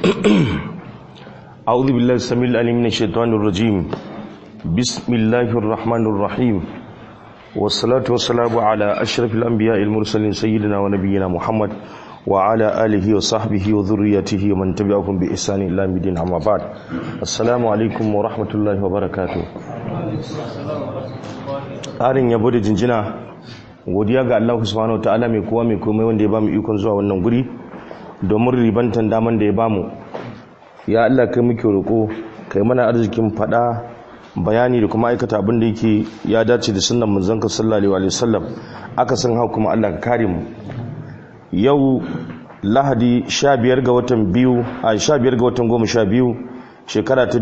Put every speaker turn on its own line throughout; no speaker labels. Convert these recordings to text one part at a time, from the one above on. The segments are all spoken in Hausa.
أعوذ بالله السميع العليم من الشيطان الرجيم بسم الله الرحمن الرحيم والصلاة والسلام على أشرف الأنبياء المرسلين سيدنا ونبينا محمد وعلى آله وصحبه وذريته ومن تبعهم بإحسان إلى يوم الدين أما بعد السلام عليكم ورحمة الله وبركاته ƙarin yabo da jinjina godiya ga Allah subhanahu wa ta'ala mai kowa mai komai wanda ya bamu ikon zuwa wannan guri domin ribantan daman da ya bamu ya Allah kai muke roƙo kai mana arzikin faɗa bayani da kuma aikata abin da yake ya dace da sunnan manzon ka sallallahu alaihi wasallam aka san hau kuma Allah ka kare mu yau lahadi 15 ga watan biyu a 15 ga watan 12 shekara ta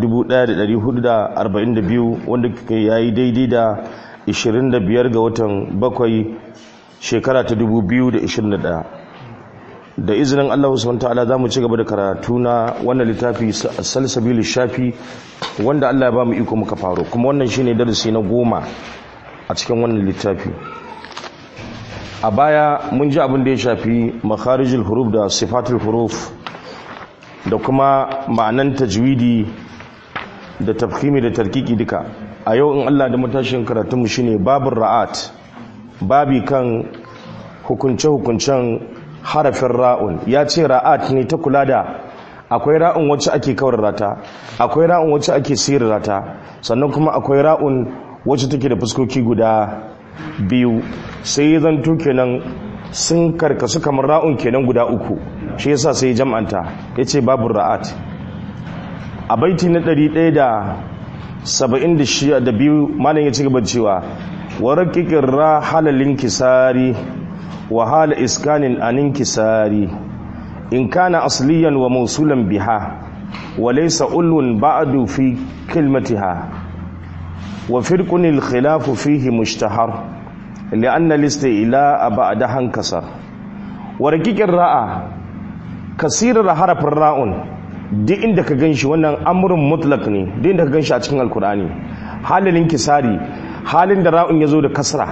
1442 wanda yayi daidai da 25 ga watan bakwai shekara ta 2021 da izinin Allah subhanahu ta'ala za mu ci gaba da karatu na wannan littafi salsabil shafi wanda Allah ya ba mu iko muka faro kuma wannan shine darasi na goma a cikin wannan littafi a baya mun ji abin da ya shafi makharijul huruf da sifatul huruf da kuma ma'anan tajwidi da tafhimi da tarkiki duka a yau in Allah da matashin karatunmu shine babur ra'at babi kan hukunce-hukuncen harafin ra'un ya ce ra'at ne ta kula da akwai ra'un wacce ake kawar rata akwai ra'un wacce ake sirar rata sannan kuma akwai ra'un wacce take da fuskoki guda biyu sai ya zanto kenan sun karkasu kamar ra'un kenan guda uku shi yasa sai jam'anta ya ce babu ra'at a baiti na ɗari ɗaya da saba'in da biyu malam ya ci gaba cewa wa raƙiƙin ra halalin kisari wa hala iskanin anin kisari in kana asliyan wa mausulan biha wa laysa ulun ba'du fi kilmatiha wa firqun al khilafu fihi mushtahar لأن الاستئلاء بعدها انكسر ورقيق الراء كثير حرف الراء duk inda ka gan shi wannan amurin mutlak ne duk inda ka gan shi a cikin alkur'ani halin kisari halin da ra'un ya zo da kasra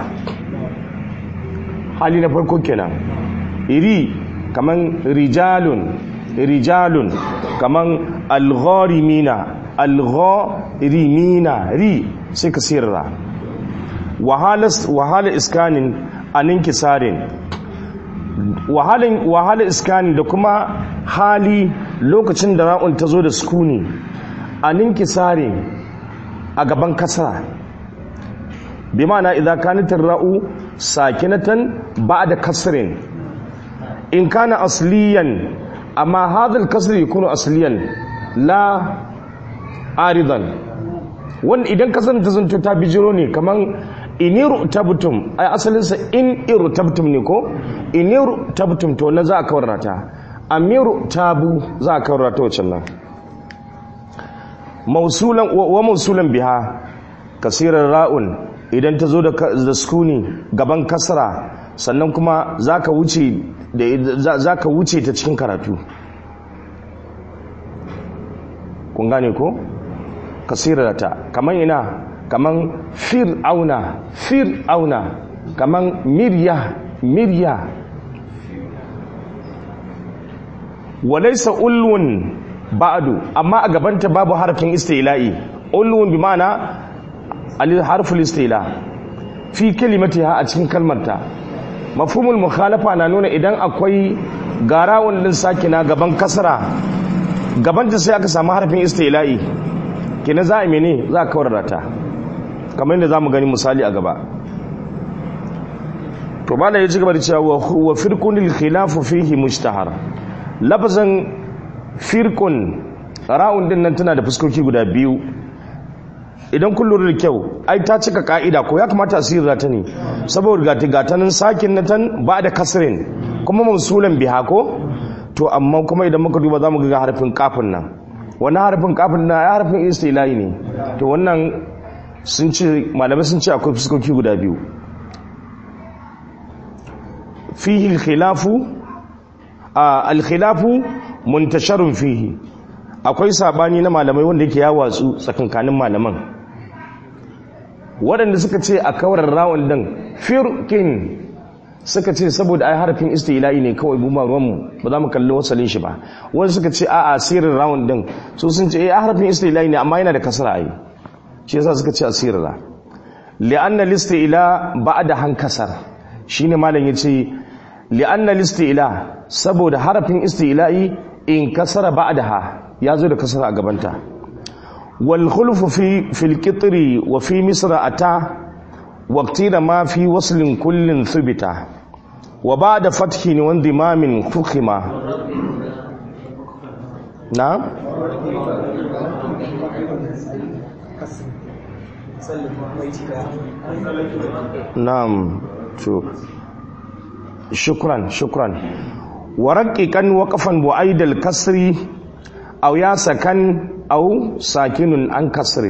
hali na farko kenan iri kaman rijalun rijalun kaman algharimina algharimina ri sai ka sirra wahala iskanin anin kisarin wahala iskanin da kuma hali lokacin da ra'un ta zo da sukuni anin kisarin a gaban kasara bi ma'ana idza kanatir ra'u sakinatan ba'da kasrin in kana asliyan amma hadha al-kasr yakunu asliyan la aridan wanda idan kasar ta zanto ta bijiro ne kaman iniru tabtum ai asalinsa in iru tabtum ne ko iniru tabtum to na za a kawar ta amiru tabu za a kawar ta wacce nan mausulan wa mausulan biha kasirar ra'un idan ta zo da sukuni gaban kasra sannan kuma zaka wuce da zaka wuce ta cikin karatu kun gane ko kasirata kaman ina kaman fir'auna fir'auna kaman mirya mirya walaysa ulwun ba'du amma a gabanta babu harfin istila'i ulwun bi ma'ana al harful istila fi kalimatiha a cikin kalmarta mafhumul mukhalafa na nuna idan akwai garawun din sakina gaban kasra gabanta sai aka samu harfin istila'i kina za a mene za a kawar ta kamar yadda za mu gani misali a gaba to bala ya ci gaba da cewa wa firkunil khilafu fihi mujtahar lafazan firkun ra'un din nan tana da fuskoki guda biyu idan kun lura da kyau ai ta cika ka'ida ko ya kamata a sirra ta ne saboda gata gatanin sakin na tan ba da kasrin kuma mausulan biha ko to amma kuma idan muka duba za mu ga harfin kafin nan wani harfin kafin na ya harfin istilahi ne to wannan sun ce malamai sun ce akwai fuskoki guda biyu fihi alkhilafu alkhilafu muntasharun fihi akwai sabani na malamai wanda yake ya watsu tsakankanin malaman waɗanda suka ce a kawar rawun din firkin suka ce saboda ai harafin istila'i ne kawai mu ba ruwanmu ba za mu kalli wasalin shi ba wani suka ce a'a asirin round din su sun ce eh harafin istila'i ne amma yana da kasra ai shi yasa suka ce asirra li'anna listila ba'da hankasar shine malam yace li'anna listila saboda harafin istila'i in kasara ba'daha ya zo da kasara a gabanta wal khulfu fi fil qitri wa fi misra ata waqtira ma fi waslin kullin thubita wa ba'da fathin wa indimamin fukhima na na'am to shukran shukran waraqiqan waqafan bu'aidal kasri aw ya sakan aw sakinun an kasri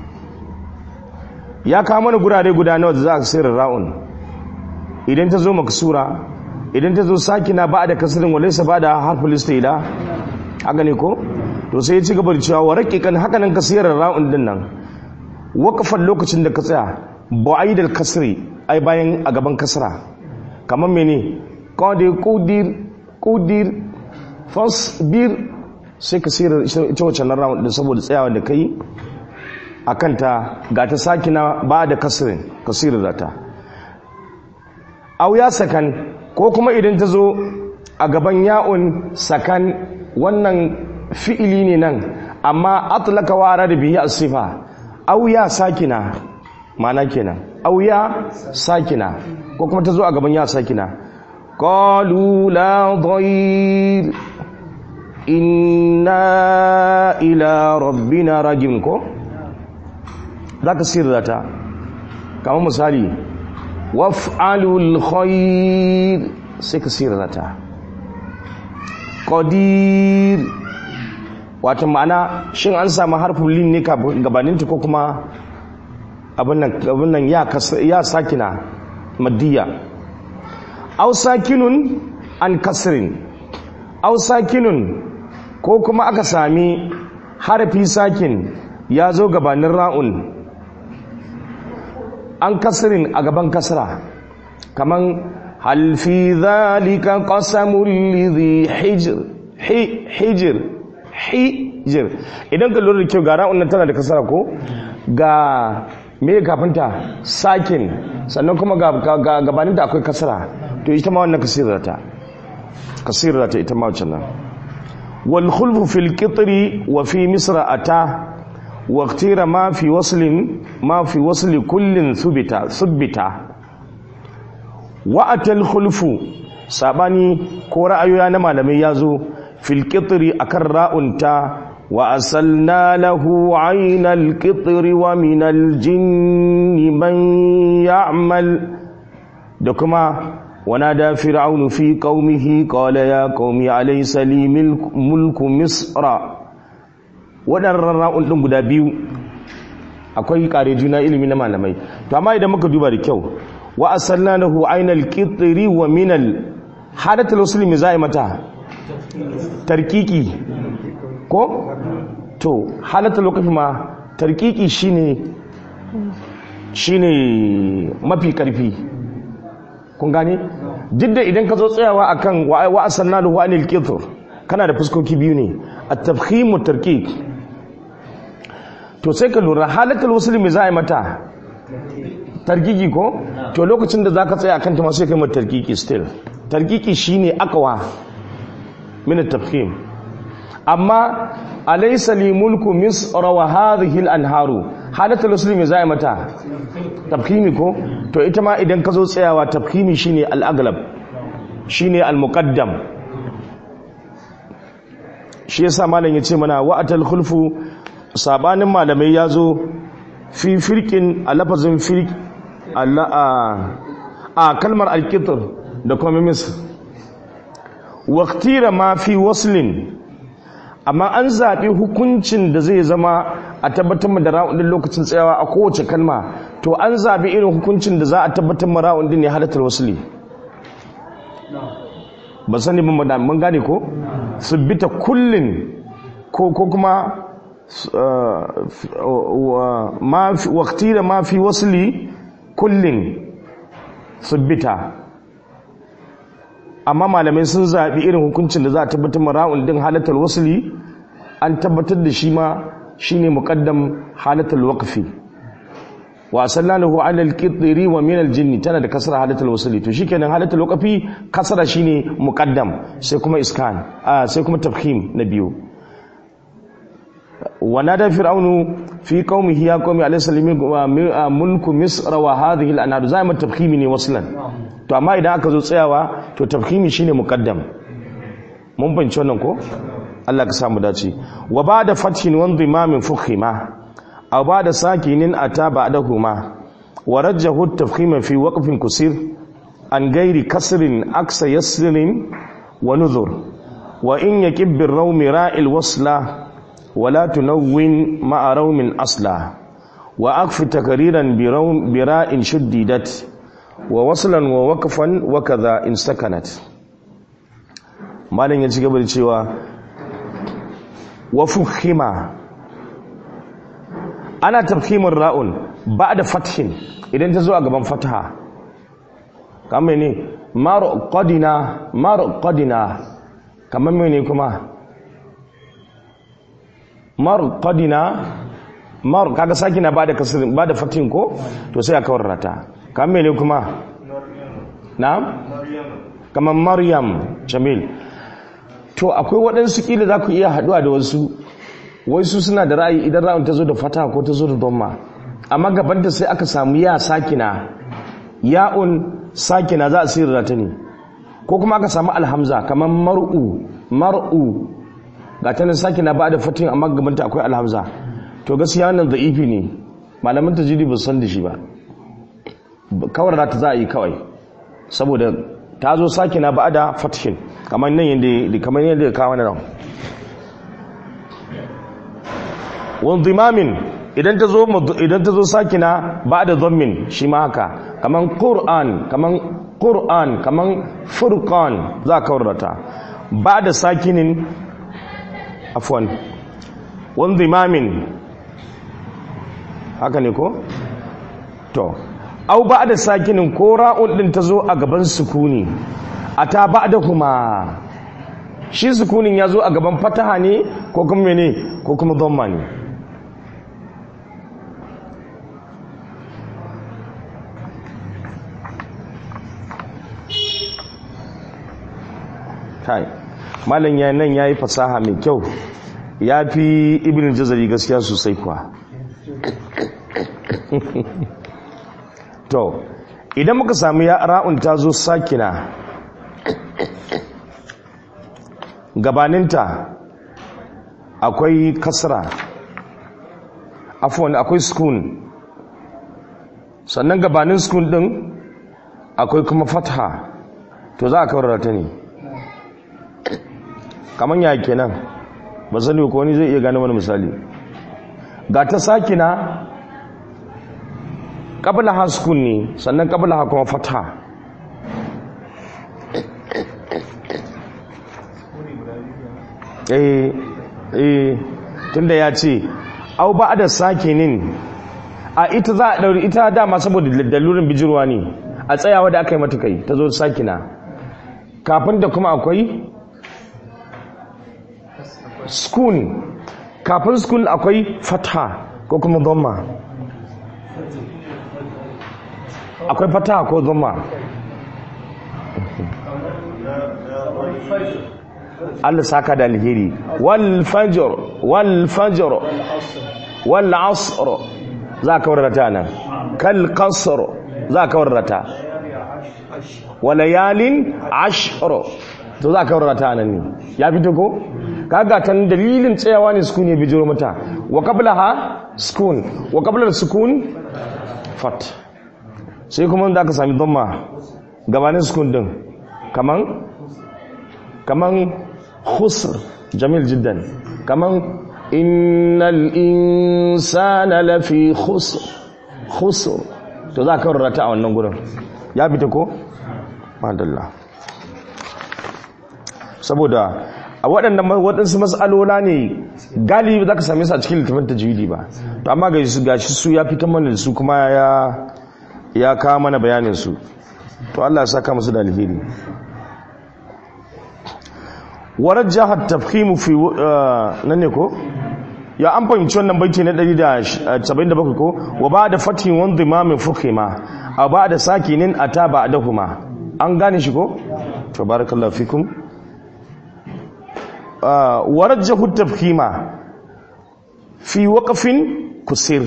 ya kawo mana gurare guda nawa da za ka sayar ra'un idan ta zo maksura idan ta zo sakina ba da kasrin walaysa ba da harful istila haka ne ko to sai ya ci gaba da cewa waraqiqan haka nan ka sayar ra'un din nan waqafan lokacin da ka tsaya bu'aidal kasri ai bayan a gaban kasra kamar mene qadir qudir qudir fasbir sai ka sirra ita wacce nan rawun din saboda tsayawa da kai akan ta ga ta sakina ba da kasrin ka sirra ta aw ya sakan ko kuma idan ta zo a gaban ya'un sakan wannan fi'ili ne nan amma atlaka wara da bihi as-sifa aw ya sakina mana kenan aw ya sakina ko kuma ta zo a gaban ya sakina qalu la dhayr inna ila rabbina rajim ko zaka sirra ta kamar misali waf'alul khair sai ka sirra ta qadir wato ma'ana shin an samu harfin lin ne gabaninta ko kuma abin nan ya sakina maddiya au sakinun an kasrin au sakinun ko kuma aka sami harfi sakin ya zo gabanin ra'un an kasrin a gaban kasra kaman hal fi dhalika qasamul lidhi hijr hijr hijr idan ka lura da kyau ga ra'un nan tana da kasra ko ga me kafinta sakin sannan kuma ga gabaninta akwai kasra to ita ma wannan kasirata kasirata ita ma wancan nan wal khulfu fil qitri wa fi misra ata wa iktira ma fi waslin ma fi wasli kullin thubita thubita wa atal khulfu sabani ko ra'ayoyi na malamai yazo fil qitri akan ra'unta وأسلنا له عين القطر ومن الجن من يعمل دكما ونادى فرعون في قومه قال يا قوم أليس لي ملك مصر waɗannan ra'un ɗin guda biyu akwai ƙare juna ilimi na malamai to amma idan muka duba da kyau wa asalna lahu ainal qitri wa minal hadatul muslimi za'i mata tarkiki ko to halatta lokaci ma tarkiki shine shine mafi karfi kun gane duk da idan ka zo tsayawa akan wa asanna lahu anil qitr kana da fuskoki biyu ne at-tafkhim wa tarkik to sai ka lura halatul muslimi za a yi mata tarkiki ko to lokacin da zaka tsaya akan ta ma sai kai mata tarkiki still tarkiki shine akwa min at-tafkhim amma alaysa li mulku misr wa hadhihi al-anharu halatul muslimi zai mata tafkhimi ko to ita ma idan ka zo tsayawa tafkhimi shine al-aglab shine al-muqaddam shi yasa malam yace mana wa'atal khulfu sabanin malamai yazo fi firqin a lafazin firq a kalmar al-qitr da kuma misr waqtira ma fi waslin amma an zaɓi hukuncin da zai zama a tabbatar da ra'un din lokacin tsayawa a kowace kalma to an zaɓi irin hukuncin da za a tabbatar ma ra'un din ne halatar wasuli ba sani ban madan mun gane ko subbita kullin ko ko kuma ma waqti da ma fi wasli kullin subbita amma malamai sun zaɓi irin hukuncin da za a tabbatar mara'un din halatar wasuli an tabbatar da shi ma shine muqaddam halatar waqfi wa sallalahu ala al-qitri wa min al-jinni tana da kasra halatar wasuli to shikenan halatar waqfi kasra shine muqaddam sai kuma iskan a sai kuma tafkhim na biyu ونادى فرعون في قومه يا قوم أليس لي ملك مصر وهذه الأنهار زي ما التفخيم ne waslan to amma idan aka zo tsayawa to tafkhimi shine muqaddam mun bance wannan ko Allah ka samu dace wa ba'da fathin wa dhimamin fukhima aw ba'da sakinin ata ba'dahuma wa rajjahu at-tafkhima fi waqfin kusir an gairi kasrin aksa yasrin wa nuzur wa in yakib bir-rawmi ra'il wasla ولا تنون مع روم أصلا وأكف تكريرا بروم براء شددت ووصلا ووقفا وكذا إن سكنت مالين يجي قبل cewa وفخما ana tafhimin ra'un ba'da fathin idan ta zo a gaban fataha kamar ne marqadina marqadina kamar mene kuma marqadina mar kaga sakina bada kasr bada fatin ko to sai aka warrata kamar ne kuma na'am kamar maryam jamil to akwai waɗansu kila za ku iya haɗuwa da wasu wasu suna da ra'ayi idan ra'un ta zo da fata ko ta zo da domma amma gabanta sai aka samu ya sakina ya'un sakina za a sirra ta ne ko kuma aka samu alhamza kamar mar'u mar'u ga ta nan sakina ba da fatin amma gabanta akwai alhamza to gaskiya wannan da'ifi ne malaman tajidi ba san da shi ba kawar ta za a yi kawai saboda ta zo sakina ba da fatin kamar nan yadda kamar yadda ya kawo nan wanzimamin idan ta zo idan ta zo sakina ba da dhammin shi ma haka kaman qur'an kaman qur'an kaman furqan za ka warrata ba da sakinin afwan wanzimamin haka ne ko to au ba da sakinin ko ra'un din ta zo a gaban sukuni ata ba da kuma shi sukunin ya zo a gaban fataha ne ko kuma mene ko kuma dhamma ne kai malam ya nan yayi fasaha mai kyau ya fi ibn jazari gaskiya sosai kuwa to idan muka samu ya ra'un ta zo sakina gabaninta akwai kasra afwan akwai sukun sannan gabanin sukun din akwai kuma fatha to za a kawar ta ne kamar ya kenan ba sani ko wani zai iya gane wani misali ga ta sakina qabla ha sukun ne sannan qabla ha kuma fatha eh eh tunda ya ce au ba da sakinin a ita za a dauri ita dama saboda dalurin bijirwa ne a tsayawa da aka yi mata kai ta zo sakina kafin da kuma akwai skun kafin skun akwai fatha ko kuma dhamma akwai fatha ko dhamma Allah saka da alheri wal fajr wal fajr wal asr za ka warrata nan kal qasr za ka warrata walayalin ashr to za ka warrata nan ne ya fito ko kaga tan dalilin tsayawa ne sukun ya bijiro mata wa qablaha sukun wa qabla sukun fat sai kuma da ka sami dhamma gabanin sukun din kaman kaman khusr jamil jiddan kaman innal insana lafi khusr khusr to za ka rarrata a wannan gurin ya fita ko madalla saboda a waɗannan waɗansu matsalola ne galibi za ka same su a cikin littafin tajwidi ba to amma ga su gashi su ya fitan mana da su kuma ya ya kawo mana bayanin su to Allah ya saka musu da alheri warajjaha tafhimu fi nan ne ko ya an fahimci wannan baiti na 177 ko wa ba da fatin wanda imamin fukhima a ba da sakinin ata ba dahuma an gane shi ko to barakallahu fikum warajjahu tafhima fi waqfin kusir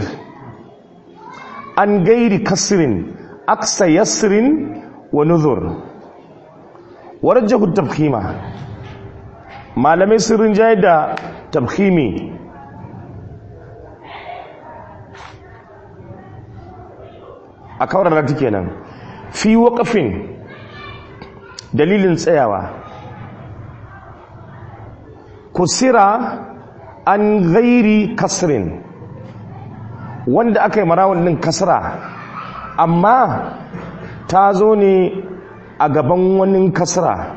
an gairi kasrin aksa yasrin wa nuzur warajjahu tafhima malamai sun rinjaye da tafhimi a kawar rati kenan fi waƙafin dalilin tsayawa kusira an gairi kasrin wanda aka yi marawun ɗin kasra amma ta zo ne a gaban wani kasra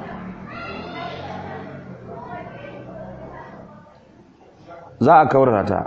za a kawar ta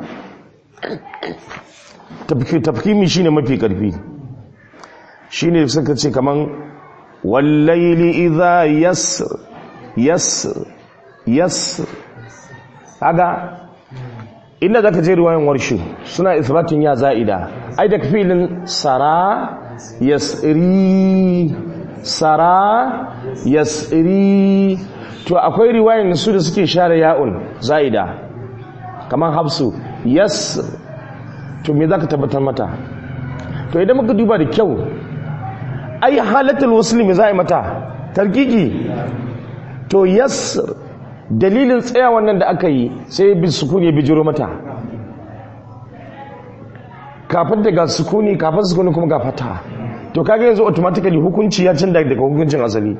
tafkimi shine mafi ƙarfi shi ne suka ce kaman wallaili idha yas yas yas haga inda zaka je riwayan warshi suna isbatin ya za'ida ai da filin sara yasri sara yasri to akwai riwayan su da suke share ya'un za'ida kaman hafsu yas to me zaka tabbatar mata to idan muka duba da kyau ai halatul muslimi za a yi mata tarkiki to yas dalilin tsaya wannan da aka yi sai bi sukuni ya bijiro mata kafin daga sukuni kafin sukuni kuma ga fata to kaga yanzu automatically hukunci ya canza daga hukuncin asali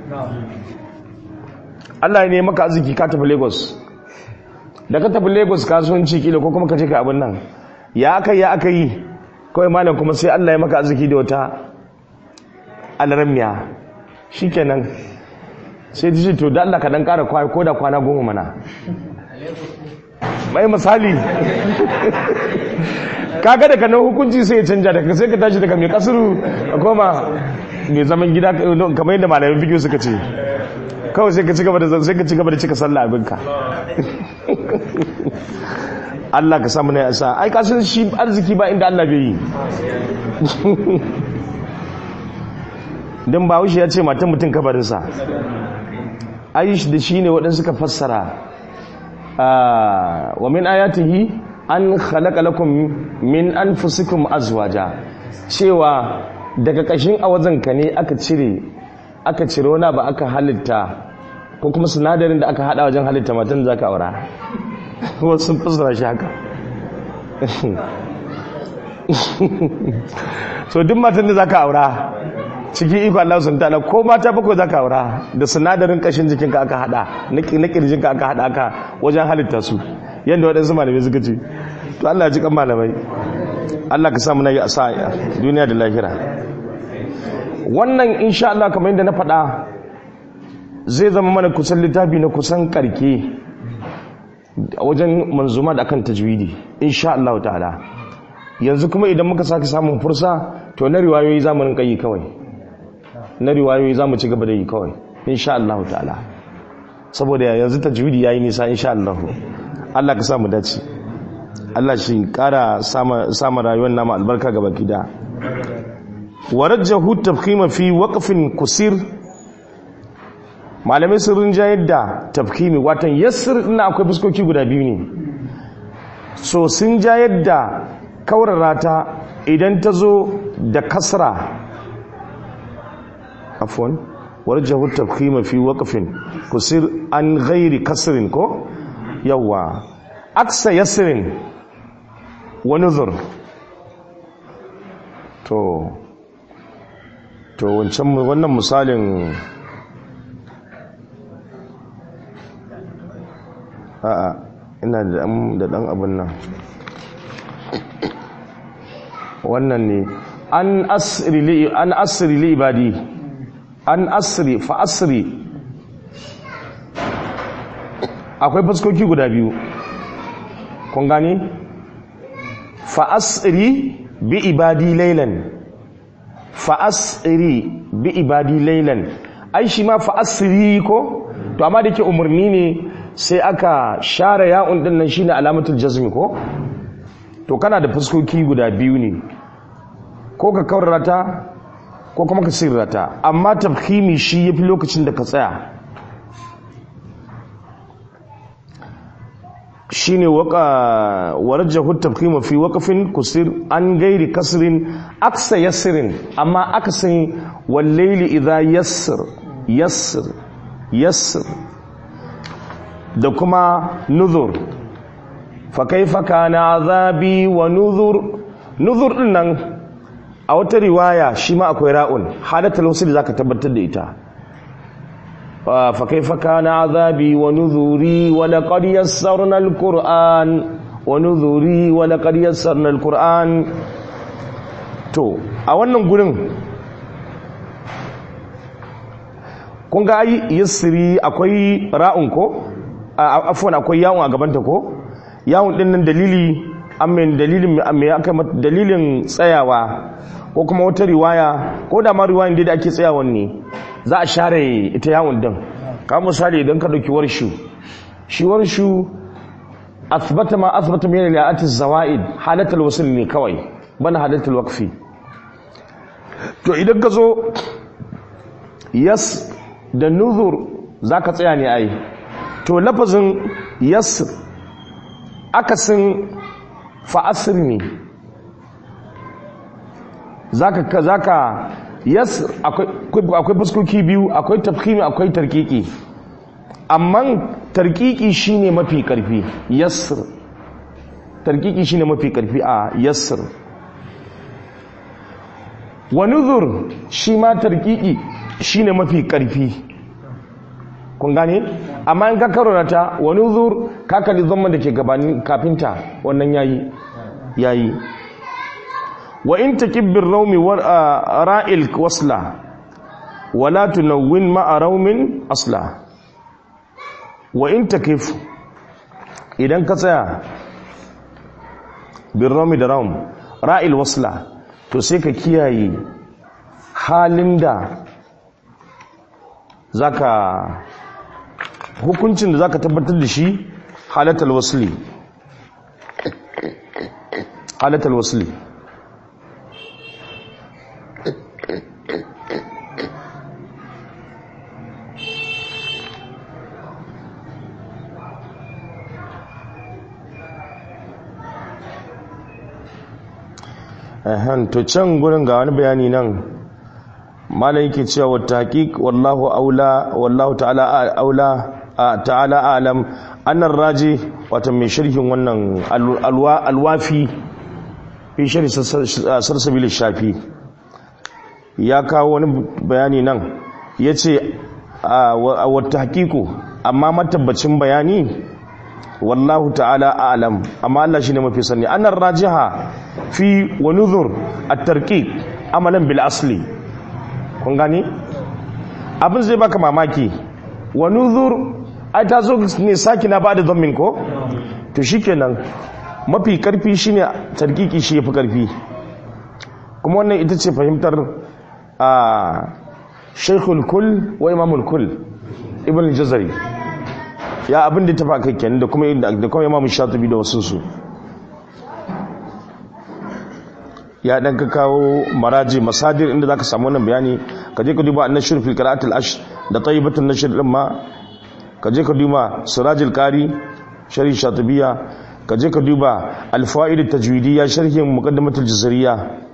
Allah ne maka arziki ka tafi Lagos da ka tafi Lagos kasuwanci kila ko kuma ka je ka abin nan ya aka ya aka yi kawai malam kuma sai Allah ya maka arziki da wata alarmiya shikenan sai ta ce to da Allah ka dan kara kwaya ko da kwana goma mana mai misali kaga daga nan hukunci sai ya canja daga sai ka tashi daga mai kasuru a koma mai zaman gida kamar yadda malamin fikiyo suka ce kawai sai ka ci gaba da sai ka ci gaba da cika sallah abinka Allah ka samu na yasa ai kasan shi arziki ba inda Allah bai yi don ba ya ce matan mutum kabarinsa aish da shi ne waɗansu ka fassara wa min ayatihi an khalaqa lakum min anfusikum azwaja cewa daga kashin awazanka ne aka cire aka cire wani ba aka halitta ko kuma sinadarin da aka hada wajen halitta matan zaka aura wasu sun fassara shi haka so duk matan da zaka aura ciki iko Allah sun ta'ala ko mata bakwai zaka aura da sinadarin kashin jikinka aka hada na kirjinka aka hada aka wajen halitta su yadda waɗansu malamai suka ce to Allah ya ji kan malamai Allah ka samu na yi asa duniya da lahira wannan insha Allah kamar yadda na faɗa zai zama mana kusan littafi na kusan karke a wajen manzuma da akan tajwidi insha Allah ta'ala yanzu kuma idan muka sake samun fursa to na riwayoyi zamanin kai kawai na riwayoyi za mu ci gaba da yi kawai insha Allah ta'ala saboda yanzu tajwidi yayi nisa insha Allah Allah ka samu dace Allah shi kara sama sama rayuwar nama albarka ga baki da warajjahu tafkhima fi waqfin kusir malamai sun rinjayar da tafkhimi watan yassir ina akwai fuskoki guda biyu ne so sun jayar da kaurara ta idan ta zo da kasra afwan warjahu tafkhima fi waqfin kusir an ghairi kasrin ko yawa aksa yasrin wa nuzur to to wancan wannan misalin a'a ina da da dan abun nan wannan ne an asri li an asri li ibadi an asri fa asri akwai fuskoki guda biyu kun gani fa asri bi ibadi laylan fa asri bi ibadi laylan ai shi ma fa asri ko to amma da ke umarni ne sai aka share ya'un din nan shine alamatul jazmi ko to kana da fuskoki guda biyu ne ko ka kaurata ko kuma ka sirrata amma tafkhimi shi yafi lokacin da ka tsaya shine waka warjahu tafkhima fi waqfin kusir an gairi kasrin aksa yasrin amma aksin wal layli idha yassir yassir yassir da kuma nuzur fa kaifa kana azabi wa nuzur nuzur din nan a wata riwaya shi ma akwai ra'un halatul wasl zaka tabbatar da ita fa kaifa kana azabi wa nuzuri wa laqad yassarna alquran wa nuzuri wa laqad yassarna alquran to a wannan gurin kun ga ai yassiri akwai ra'un ko afwan akwai yawon a gabanta ko yawon din nan dalili amin dalilin me aka dalilin tsayawa ko kuma wata riwaya ko da ma riwayan da ake tsayawan ne za a share ita yawon din ka misali idan ka dauki warshu shi warshu athbata ma athbata min al-ayati zawaid halatul wasl ne kawai bana halatul waqfi to idan ka zo yas da nuzur zaka tsaya ne ai to lafazin yas akasin fa'asir ne zaka zaka yas akwai fuskoki biyu akwai tafkhimi akwai tarkiki amma tarkiki shine mafi karfi yasr tarkiki shine mafi karfi a yasr wa nuzur shi ma tarkiki shine mafi karfi kun gane amma in ka karanta wa nuzur ka kalli zama da ke gabanin kafinta wannan yayi yayi wa in takibbir raumi ra'il wasla wala tunawwin ma'a raumin asla wa in takif idan ka tsaya bin raumi da raum ra'il wasla to sai ka kiyaye halin da zaka hukuncin da zaka tabbatar da shi halatal wasli halatal wasli ehem to can gurin ga wani bayani nan malam yake cewa wa taqiq wallahu aula wallahu ta'ala aula ta'ala alam annar raji wato mai sharhin wannan alwafi fi sharhi sarsabil shafi ya kawo wani bayani nan yace wa tahqiqu amma matabbacin bayani wallahu ta'ala alam amma Allah shine mafi sani annar rajiha fi wa nuzur at-tarqiq amalan bil asli kun gani abin zai baka mamaki wa nuzur ai ta zo ne saki na ba da zammin ko to shikenan mafi karfi shine tarkiki shi yafi karfi kuma wannan ita ce fahimtar a shaykhul kull wa imamul kull ibn al-jazari ya abin da tafa kai kenan da kuma da kuma imamu shatibi da wasu su ya dan ka kawo maraji masadir inda zaka samu wannan bayani ka je ka duba an-nashr fil qira'at al-ash da tayyibatun nashr din ma ka je ka duba sirajul qari sharhi shatibiya ka je ka duba al-fawaid at-tajwidiyya sharhin muqaddimatul jazariyya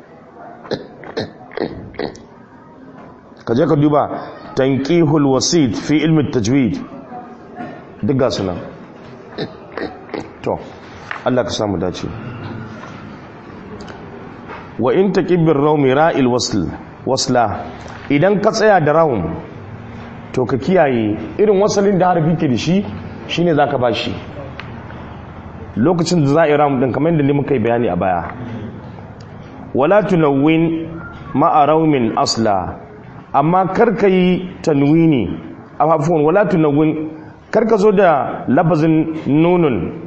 ka je ka duba tanqihul wasid fi ilmi at-tajwid duk ga sunan to Allah ka samu dace wa in taqibir rawmi ra'il wasl wasla idan ka tsaya da rawm to ka kiyaye irin wasalin da harfi ke da shi shine zaka bashi lokacin da za a yi rawm din kamar yadda ne muka yi bayani a baya wala tunawwin ma'a rawmin asla amma karka yi tanwini afwan wala tunawwin karka zo da labazin nunun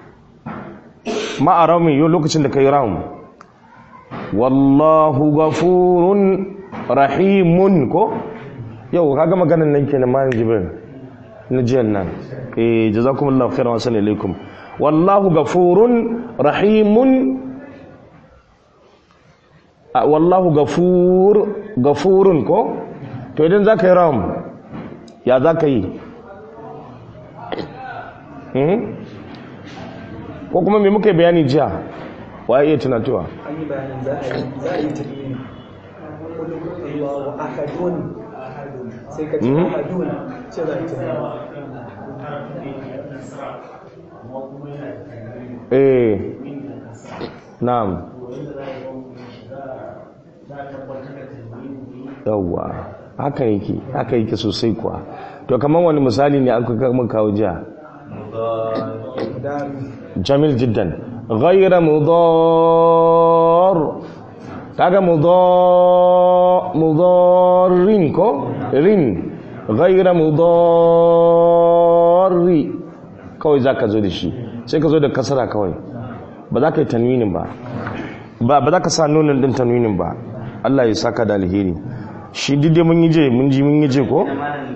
ma'a rawmin yau lokacin da ka yi rawm wallahu gafurun rahimun ko yau kaga maganan nan kenan ma jibril na jiyan nan eh jazakumullahu khairan wa sallallahu alaikum wallahu gafurun rahimun wallahu gafur gafurun ko to idan za ka yi ram ya za ka yi ko kuma me muka yi bayani jiya wa iya tunatuwa
an yi bayanin za a yi tafiye wa ahadun sai ka ce ahadun ce za a yi tafiye
eh na'am yawwa haka yake haka yake sosai kuwa to kamar wani misali ne aka kama kawo jiya jamil jiddan ghayra mudar kaga mudar mudarrin ko rin ghayra mudarri kawai zaka zo da shi sai ka zo da kasara kawai ba za ka yi tanwinin ba ba za ka sa nunin din tanwinin ba Allah ya saka da alheri shi dide mun yi je mun ji mun yi je ko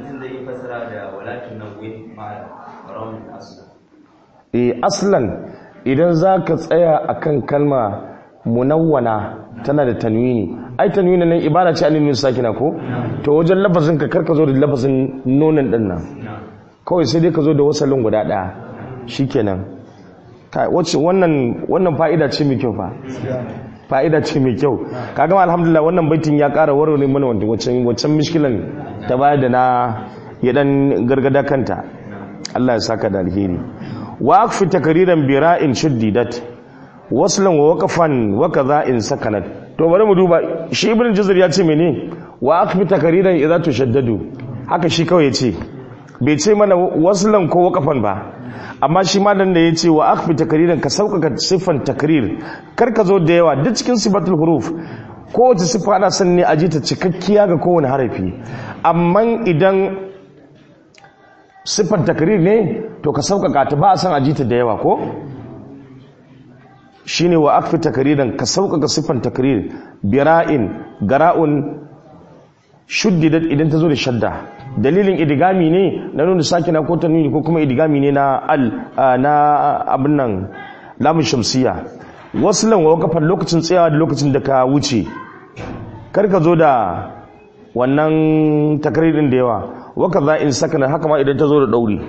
eh aslan idan za ka tsaya akan kalma munawwana tana da tanwini ai tanwini nan ibada ce annabi sakina ko to wajen lafazin ka karka zo da lafazin nonon din nan kawai sai dai ka zo da wasalin guda daya shikenan wacce wannan wannan fa'ida ce mai kyau fa fa'ida ce mai kyau kaga alhamdulillah wannan baitin ya ƙara warware mana wanda waccan waccan mishkilan ta baya da na ya dan gargada kanta Allah ya saka da alheri wa akfi takriran bira'in shuddidat waslan wa waqafan wa kadha in sakanat to bari mu duba shi ibn jazr ya ce mene wa akfi takriran idza tushaddadu haka shi kawai ya ce bai ce mana waslan ko waqafan ba amma shi malam da ya ce wa akfi takriran ka sauƙaƙa siffan takrir kar ka zo da yawa duk cikin sifatul huruf kowace siffa ana son ne a ji ta cikakkiya ga kowane harafi amma idan siffan takrir ne to ka sauƙaƙa ta ba a son a ji ta da yawa ko shine wa akfi takriran ka sauƙaƙa siffan takrir bira'in gara'un shuddidat idan ta zo da shadda dalilin idigami ne na nuna sakina ko tanwini ko kuma idigami ne na al na abin nan lamun shamsiya waslan wa wakafan lokacin tsayawa da lokacin da ka wuce kar ka zo da wannan takririn da yawa waka za in sakana haka ma idan ta zo da dauri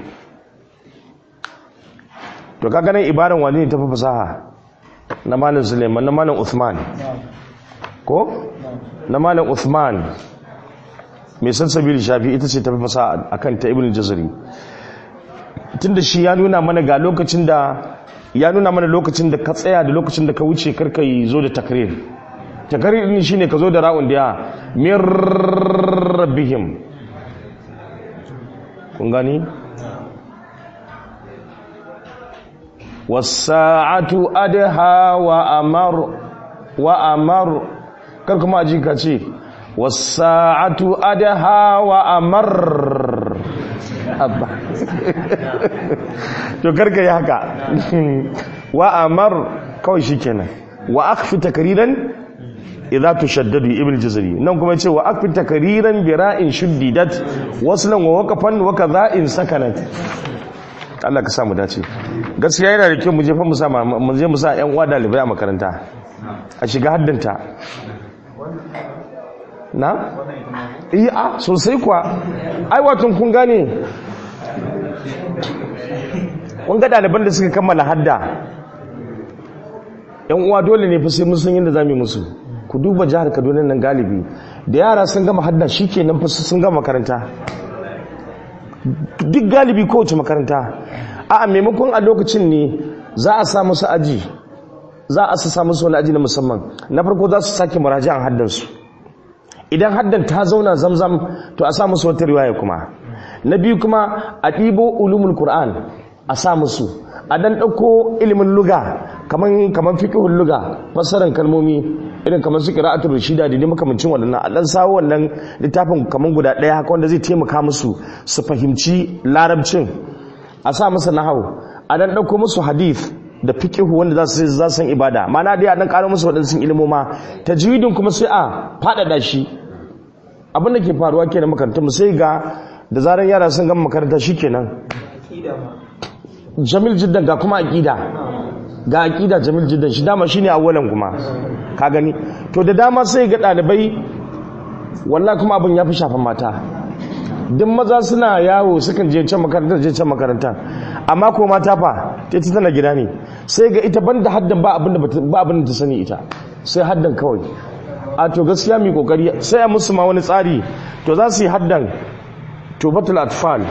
to ka ganin ibaran wani ne ta fi fasaha na malin suleiman na malin uthman ko na malin uthman mai sansabili shafi ita ce ta fi fasa a kan ta ibn jazari tun da shi ya nuna mana ga lokacin da ya nuna mana lokacin da ka tsaya da lokacin da ka wuce karka yi zo da takrir takrir din shine ka zo da ra'un da ya min rabbihim kun gani wasa'atu adha wa amar wa amar kar kuma aji ka ce wasa'atu adaha wa amar abba to karka yi haka wa amar kawai shikenan wa akfi takriran idza tushaddadu ibn jazari nan kuma yace wa akfi takriran bi ra'in shuddidat waslan wa waqafan wa kadha'in sakanat Allah ka samu dace gaskiya yana da kyau mu je fa mu sa mu je mu sa ƴan uwa dalibai a makaranta a shiga haddanta na? iya sosai kuwa ai watan kun gane kun ga ɗaliban da suka kammala hadda yan uwa dole ne fi sai mun san yadda za mu yi musu ku duba jihar kaduna nan galibi da yara sun gama hadda shi ke nan sun gama makaranta duk galibi kowace makaranta a maimakon a lokacin ne za a sa musu aji za a sa musu wani aji na musamman na farko za su sake muraji'an haddansu idan haddan ta zauna zamzam to a sa musu wata riwaya kuma na biyu kuma a ɗibo ulumul qur'an a sa musu a dan ɗauko ilimin luga kaman kaman fiqhul luga fassaran kalmomi irin kamar su qira'atul rashida da makamancin wannan a dan sawo wannan littafin kaman guda ɗaya haka wanda zai taimaka musu su fahimci larabcin a sa musu nahawu a dan ɗauko musu hadith da fiqihu wanda za su za san ibada mana dai a dan karo musu wadansu ilimoma tajwidin kuma sai a faɗaɗa shi abin da ke faruwa kenan makarantar mu sai ga da zarar yara sun gama makaranta shikenan
aƙida ma
jamil jiddan ga kuma aqida ga aqida jamil jiddan shi dama shine awwalan kuma ka gani to da dama sai ga dalibai wallahi kuma abin ya fi shafan mata duk maza suna yawo sukan je can makaranta je can makaranta amma ko mata fa ta ita tana gida ne sai ga ita banda haddan ba abin da bata- ba abin da ta sani ita sai haddan kawai a to gaskiya mai kokari sai a musu ma wani tsari to za su yi haddan tubatul atfal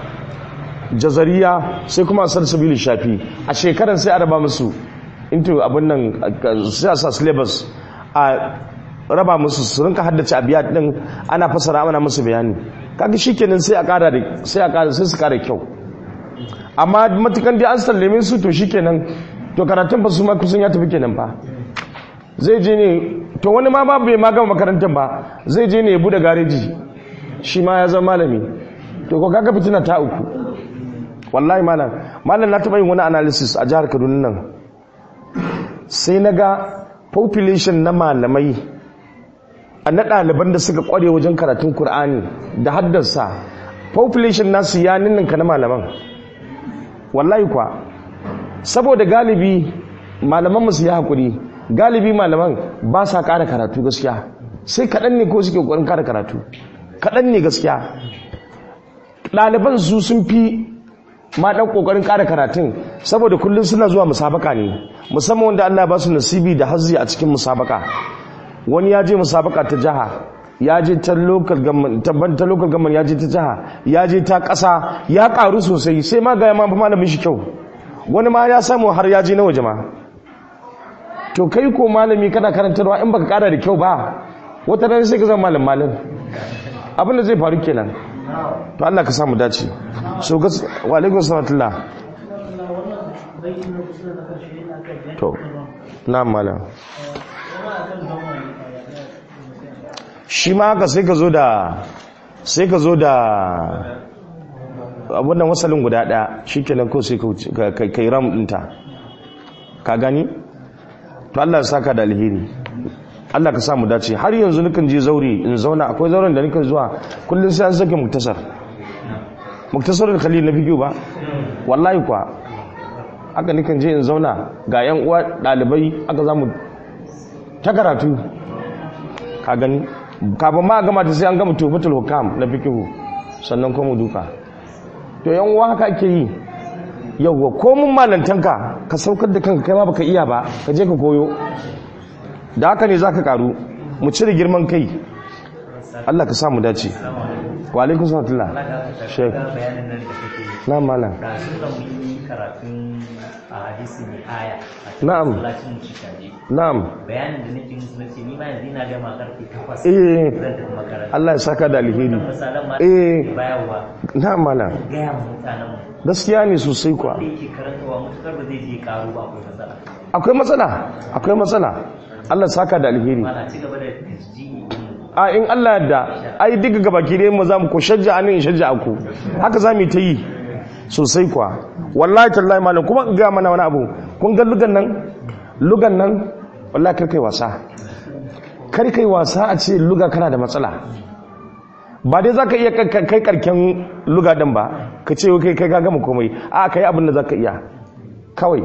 jazariya sai kuma salsabili shafi a shekaran sai a raba musu into abin nan sai a sa syllabus a raba musu su rinka haddace abiyat din ana fasara ana musu bayani kaga shikenan sai a kara da sai a kara sai su kara kyau amma matukan dai an sallame su to shikenan to karatun ba su ma kusan ya tafi kenan fa zai je ne to wani ma ba bai ma gama makarantar ba zai je ne ya bude gareji shi ma ya zama malami to ko kaga fitina ta uku wallahi malam malam na taɓa yin wani analysis a jihar kaduna nan sai na ga population na malamai a na ɗaliban da suka ƙware wajen karatun Kur'ani da haddasa population nasu ya ninninka na malaman wallahi kwa saboda galibi malaman musu ya haƙuri galibi malaman ba sa ƙara karatu gaskiya sai kaɗan ne ko suke ƙoƙarin ƙara karatu kaɗan ne gaskiya ɗaliban su sun fi ma ɗan ƙoƙarin ƙara karatun saboda kullum suna zuwa musabaka ne musamman wanda Allah ba su nasibi da hazzi a cikin musabaka wani ya je musabaka ta jiha ya je ta local government ta ban- ta local government ya je ta jiha ya je ta ƙasa ya ƙaru sosai sai ma ga ya ma fi malamin shi kyau wani ma ya samu har ya je na waje ma to kai ko malami kana karantarwa in baka ƙara da kyau ba wata ran sai ka zama malam malam abin da zai faru kenan to Allah ka samu dace so gas wa alaikum salatullah to na malam shi ma haka sai ka zo da sai ka zo da abun nan wasalin guda daya shikenan ko sai ka wuce- ka ka- kai ram dinta ka gani to Allah ya saka da alheri Allah ka samu dace har yanzu nukan je zauri in zauna akwai zauren da nukan zuwa kullum sai an sake muktasar muktasarul khalil na fikiyu ba wallahi kwa aka nukan je in zauna ga yan uwa dalibai aka zamu ta karatu ka gani kafin ma a gama ta sai an gama tufatul hukam na fikihu sannan kuma duka to yan uwa haka ake yi yawwa ko mun malantanka ka saukar da kanka kai ma baka iya ba ka je ka koyo da haka ne zaka karu mu cire girman kai Allah ka samu dace wa alaikum salam Sheikh.
bayanin nan da kake yi
na malam
da sun da mun yi karatun a hadisi mai aya a cikin
Na'am.
masallacin cikaje
na'am
bayanin da nake musu nace ni ma yanzu ina gama karfe 8
Eh.
zan tafi makaranta
Allah ya saka da alheri
wannan misalan ma
Eh.
da bayarwa
na'am malam
gaya ma mutanen mu
gaskiya ne sosai kuwa
da yake karantawa mutukar ba zai je karu ba akwai matsala
akwai matsala akwai matsala Allah ya saka da alheri
mana ci gaba da tasjihi
a in Allah yadda ai duka gabaki dai mu zamu ko shajja anin shajja aku haka zamu yi ta yi sosai kuwa wallahi tallahi malam kuma in ga mana wani abu kun ga lugan nan lugan nan wallahi kar kai wasa kar kai wasa a ce luga kana da matsala ba dai zaka iya kai- kai kai karken luga din ba ka ce kai kai ka gama komai a kai abin da zaka iya kawai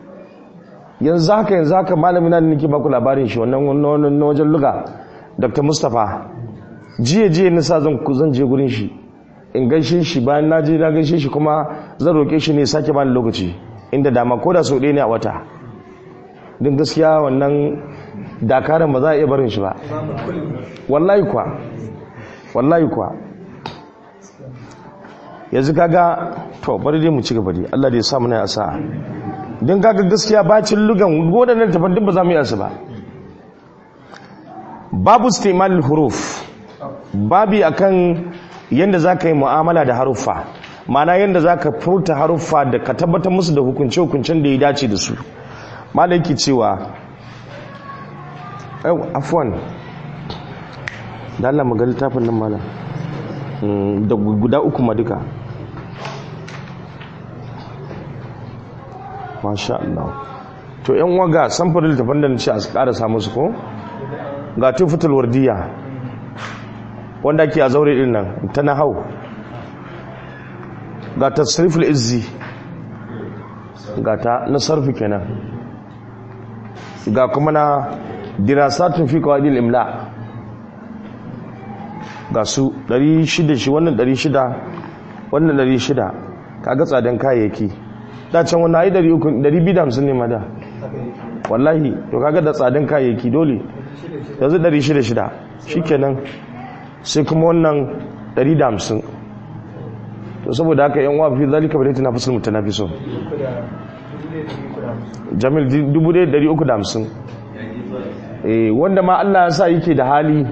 yanzu haka yanzu haka malami na da nake baku labarin shi wannan wannan na wajen luga dr mustapha jiya jiya na sa zan zan je gurin shi in gaishe shi bayan na je na gaishe shi kuma zan roƙe shi ne sake bani lokaci inda dama ko da sau ɗaya ne a wata don gaskiya wannan dakaran ba za a iya barin shi ba wallahi kuwa wallahi kuwa yanzu kaga to bari dai mu ci gaba dai Allah da ya sa mu na sa'a don kaga gaskiya bacin lugan waɗannan tafan duk ba za mu yi su ba babu istimal huruf babi akan yadda za ka yi mu'amala da haruffa mana yadda za ka furta haruffa da ka tabbatar musu da hukunce-hukuncen da ya dace da su malaki cewa yau afuwan da Allah maga littafin nan mala Mm, da guda uku ma duka masha Allah to yan waga samfurin littafin da na ce a ƙara samu su ko ga tufatul wardiya wanda ake a zaure din nan ta na hau ga tasriful izzi ga ta na sarfi kenan ga kuma na dirasatun fi qawaidil imla ga su 600 shi wannan 600 wannan 600 kaga tsadan kayayyaki da can wannan ai 250 ne ma da wallahi to kaga da tsadan kayayyaki dole yanzu 600 shikenan sai kuma wannan 150 to saboda haka yan wafi zalika bai tana fasul mutanafisun jamil 1350 eh wanda ma Allah ya sa yake da hali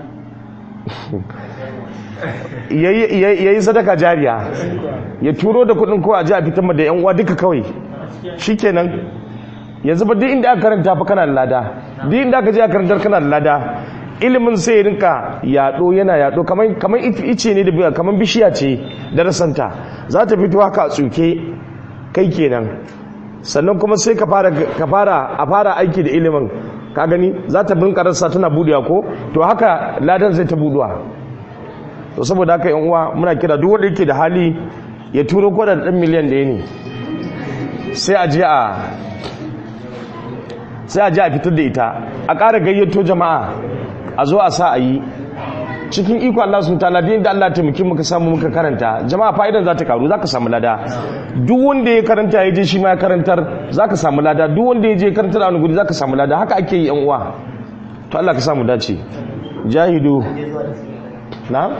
yayi sadaka jariya ya turo da kudin ko a ji a fitar da yan uwa duka kawai shikenan yanzu ba duk inda aka karanta fa kana da lada duk inda aka je aka karantar kana da lada ilimin sai ya rinka yaɗo yana yaɗo kamar ice ne da biya kamar bishiya ce da rasanta za ta fito haka a tsuke kai kenan sannan kuma sai ka fara a fara aiki da ilimin ka gani za ta bin rasa tana budewa ko to haka ladan zai ta buduwa to saboda haka yan uwa muna kira duk wanda yake da hali ya turo ko da dan miliyan ɗaya ne sai a je a sai a je a fitar da ita a ƙara gayyato jama'a a zo a sa a yi cikin iko Allah sun tala da Allah taimaki muka samu muka karanta jama'a fa'idan za ta karu za ka samu lada duk wanda ya karanta ya je shi ma ya karantar za ka samu lada duk wanda ya je karantar a wani gudi za ka samu lada haka ake yi yan uwa to Allah ka samu dace jahidu na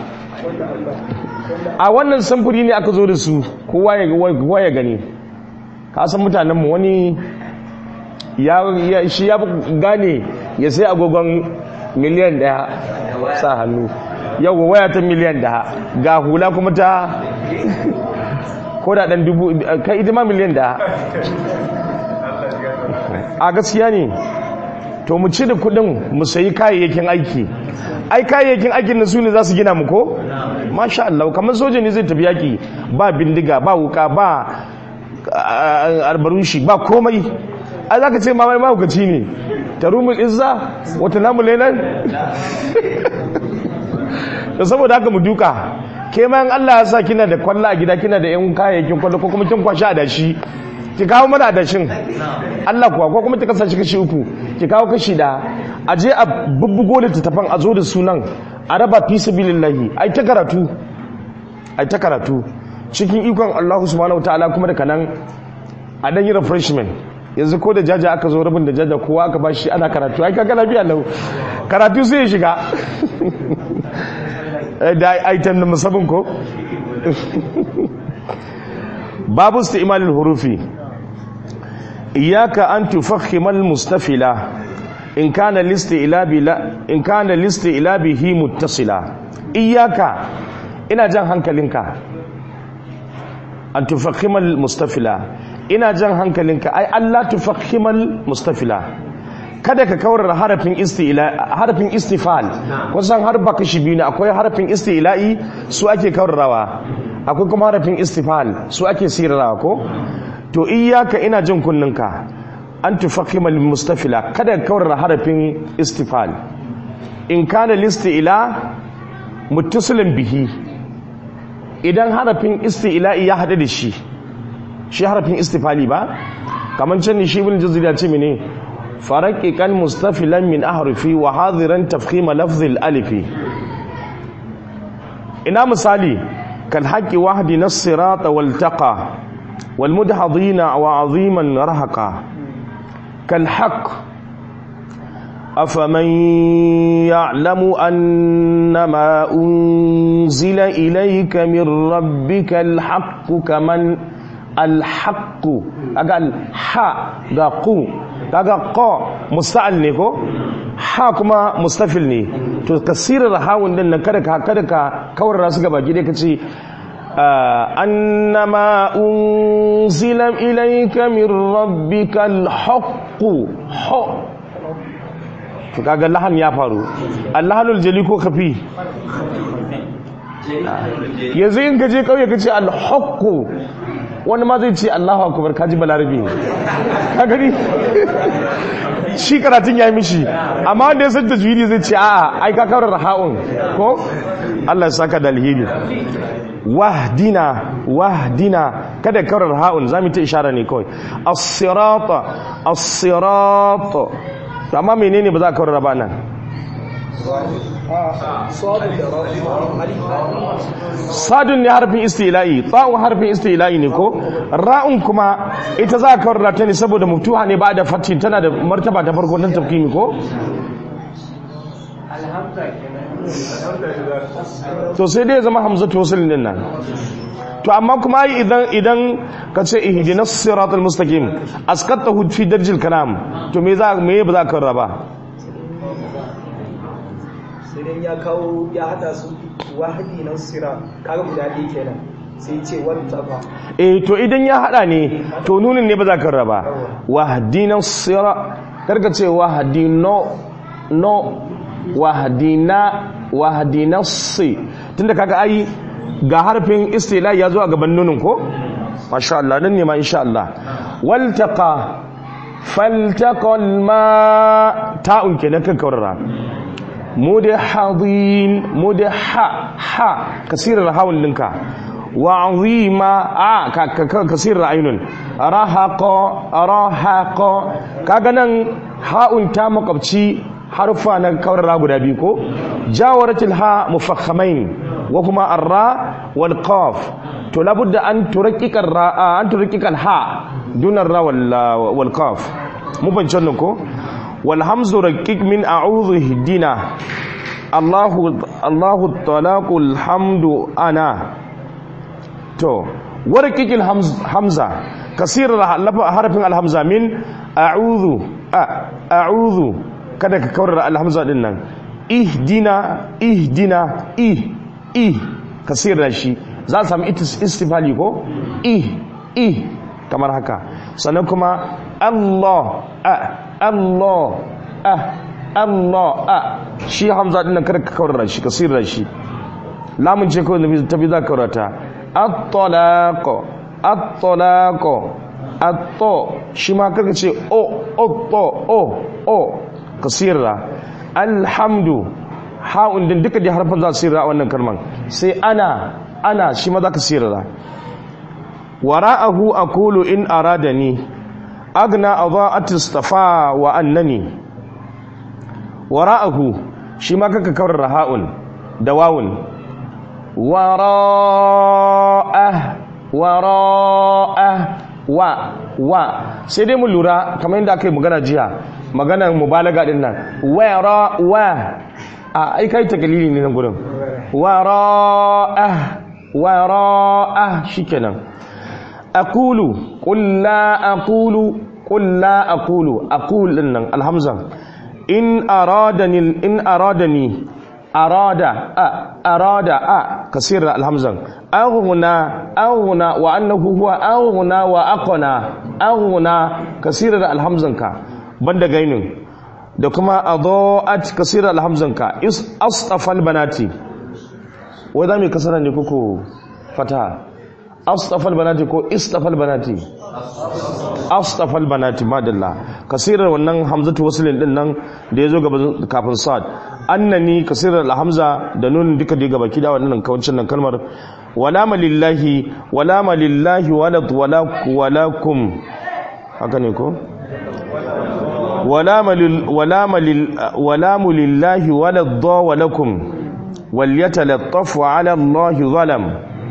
a wannan samfuri ne aka zo da su kowa ya gani ka san mutanenmu wani ya shi ya gane ya sai agogon miliyan daya sa hannu yau waya ta miliyan daya ga hula kuma ta ko da dan dubu kai ita ma miliyan daya a gaskiya ne to mu ci da kudin mu sayi kayayyakin aiki ai kayayyakin aikin na su ne za su gina mu ko masha Allah kamar soja ne zai tafi yaki ba bindiga ba wuka ba albarushi ba komai a za ka ce mamai mahaukaci ne ta rumul izza wata namu lenan da saboda haka mu duka ke mayan Allah ya sa kina da kwallo a gida kina da yan kayayyakin kwallo ko kuma kin kwashi a dashi ki kawo mana adashin Allah kuwa ko kuma ta kasance kashi uku ki kawo kashi da a je a bubbugo littattafan a zo da sunan a raba fi sabilillahi ai ta karatu ai ta karatu cikin ikon Allah subhanahu wataala kuma da kanan a dan yi refreshment yanzu ko da jaja aka zo rabin da jaja kowa aka bashi ana karatu ai kaga lafiya lau karatu sai ya shiga da aitan da musabin ko babu isti'malul hurufi iyaka an tufakhimal mustafila in kana listi ilabi la in kana listi ilabihi muttasila iyaka ina jan hankalinka an tufakhimal mustafila ina jan hankalinka ai Allah tufakhimal mustafila kada ka kawar harafin isti'la harafin istifal kusan harfa kashi biyu ne akwai harafin isti'la'i su ake kawarrawa akwai kuma harafin istifal su ake sirrawa ko to iyyaka ina jin kunninka an tufakhimal mustafila kada ka kawar harafin istifal in kana listi'la muttasilin bihi idan harafin isti'la'i ya hada da shi shi harafin istifali ba kamar can ne shi ibn jazir ya ce mene faraqiqan mustafilan min ahrufi wa hadiran tafkhima lafzi alifi ina misali kal haqqi wahdi nas-sirata wal taqa wal mudhadina wa aziman rahaqa kal haqq أفمن يعلم أنما أنزل إليك من ربك الحق كمن alhaqqu kaga ha ga qu kaga qa musta'al ne ko ha kuma mustafil ne to kasirar hawun din nan kada ka kada ka kawar su gaba gide kace annama unzila ilayka min rabbikal haqqu ha to kaga lahan ya faru allahanul jali ko kafi yanzu in ka je kauye ka ce alhaqqu wani ma zai ce Allahu akbar kaji balarabi ka gani shi karatun ya yi mishi amma wanda ya san tajwidi zai ce a'a ai ka kawar raha'un ko Allah ya saka da alheri wahdina wahdina kada karar ha'un zamu ta ishara ne kawai as-sirata as-sirata to amma menene ba za ka karar ba nan
Sadu da ra'u alif
sadun ne harfin istila'i ta'un harfin istila'i ne ko ra'un kuma ita za ka karar ta ne saboda muftuha ne ba da fatin tana da martaba ta farko nan tafkimi ko to sai dai ya zama hamzatu wasl din nan to amma kuma ai idan idan ka ce ihdinas siratal mustaqim askatahu fi darjil kalam to me za me ba za ka raba
sai dai ya kawo ya hada su wahadi na sira kaga guda ɗaya kenan sai ce wata ba
eh to idan ya hada ne to nunin ne ba za ka raba wahdinas sira karka ce wahdino no wahdina wahdinas tunda kaga ai ga harfin istila ya zo a gaban nunin ko masha Allah nan ne ma insha Allah waltaqa faltaqal ma ta'un kenan kan kaurara mudahadin mudaha ha kasirar hawun linka wa azima a ka ka- kasirar ainun rahaqa rahaqa kaga nan ha'un ta makwabci harfa na kaurara guda biyu ko jawaratul ha mufakhamain wa kuma arra wal qaf to labudda an turakkika ra an turakkika al ha dunar ra wal wal qaf mu ban nan ko wal hamzu rakkik min a'udhu hidina Allahu Allahu talaqul hamdu ana to warkikil hamza kasir harfin alhamza min a'udhu a a'udhu kada ka kawar alhamza din nan ihdina ihdina ih ih kasir da shi za a samu istifali ko ih ih kamar haka sannan kuma Allah a Allah a Allah a shi hamza din nan kada ka kawar da shi kasir da shi lamun ce kawai ta bi za ka kaurata at-talaq at-talaq at-to shi ma karka ce o o to o o kasira alhamdu ha'un din duka da harfan za su sirra a wannan kalman sai ana ana shi ma za ka sirra wara'ahu aqulu in aradani agna adha'at istafa wa annani wara'ahu shi ma kaka kawar ha'un da wawun wara'ah wara'ah wa wa sai dai mu lura kamar yadda aka yi magana jiya maganar mubalaga din nan wara wa a ai kai takalili ne nan gurin wara'ah wara'ah shikenan aqulu qul la aqulu qul la aqulu aqul din nan alhamza in aradani in aradani arada a arada a kasir alhamzan aghna aghna wa annahu huwa aghna wa aqna aghna kasir alhamzan ka banda gainin da kuma adaat kasir alhamzan ka is astafal banati wai da me kasara ne kuku fata astafal banati ko istafal banati astafal banati madalla kasirar wannan hamzatu wasilin din nan da yazo gaba kafin sad annani kasirar alhamza da nun duka da gaba kida wannan kawancin nan kalmar wala malillahi wala malillahi wala wala walakum haka ne ko wala malil wala malil wala mulillahi wala dha walakum wal yatalattafu ala allahi zalam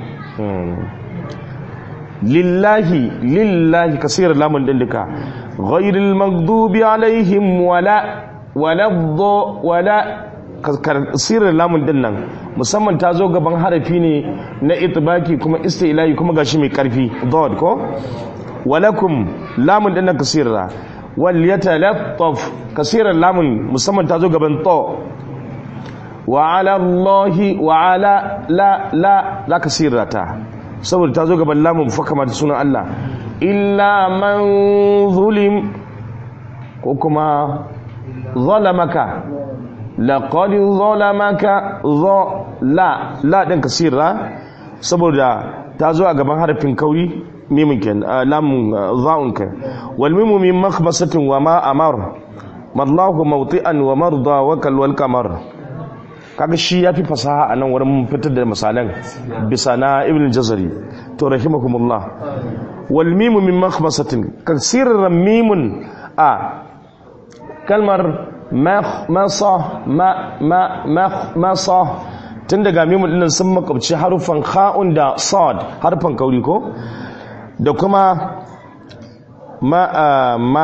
lillahi lillahi kasir lamun din duka ghairil maghdubi alaihim wala wala dha wala kasirar lamun din nan musamman ta zo gaban harafi ne na itibaki kuma istilahi kuma gashi mai karfi dod ko walakum lamun din nan kasira wal yatalattaf kasirar lamun musamman ta zo gaban to wa ala allahi wa ala la la la kasirata saboda ta zo gaban lamun fa kamar sunan Allah illa man zulim ko kuma zalamaka laqad zalamaka za la la din kasira saboda ta zo a gaban harafin kauri mimin ken lamun za'un ken wal mimu min makhmasatin wa ma amar mallahu mawti'an wa marda wa kal wal qamar kaga shi ya fi fasaha a nan wurin fitar da misalan bisa na ibn jazari to rahimakumullah wal mimu min makhmasatin kasirar mimun a kalmar masa ma ma masa tun daga mimun dinnan sun makwabci harufan kha'un da sad harfan kauri ko da kuma ma ma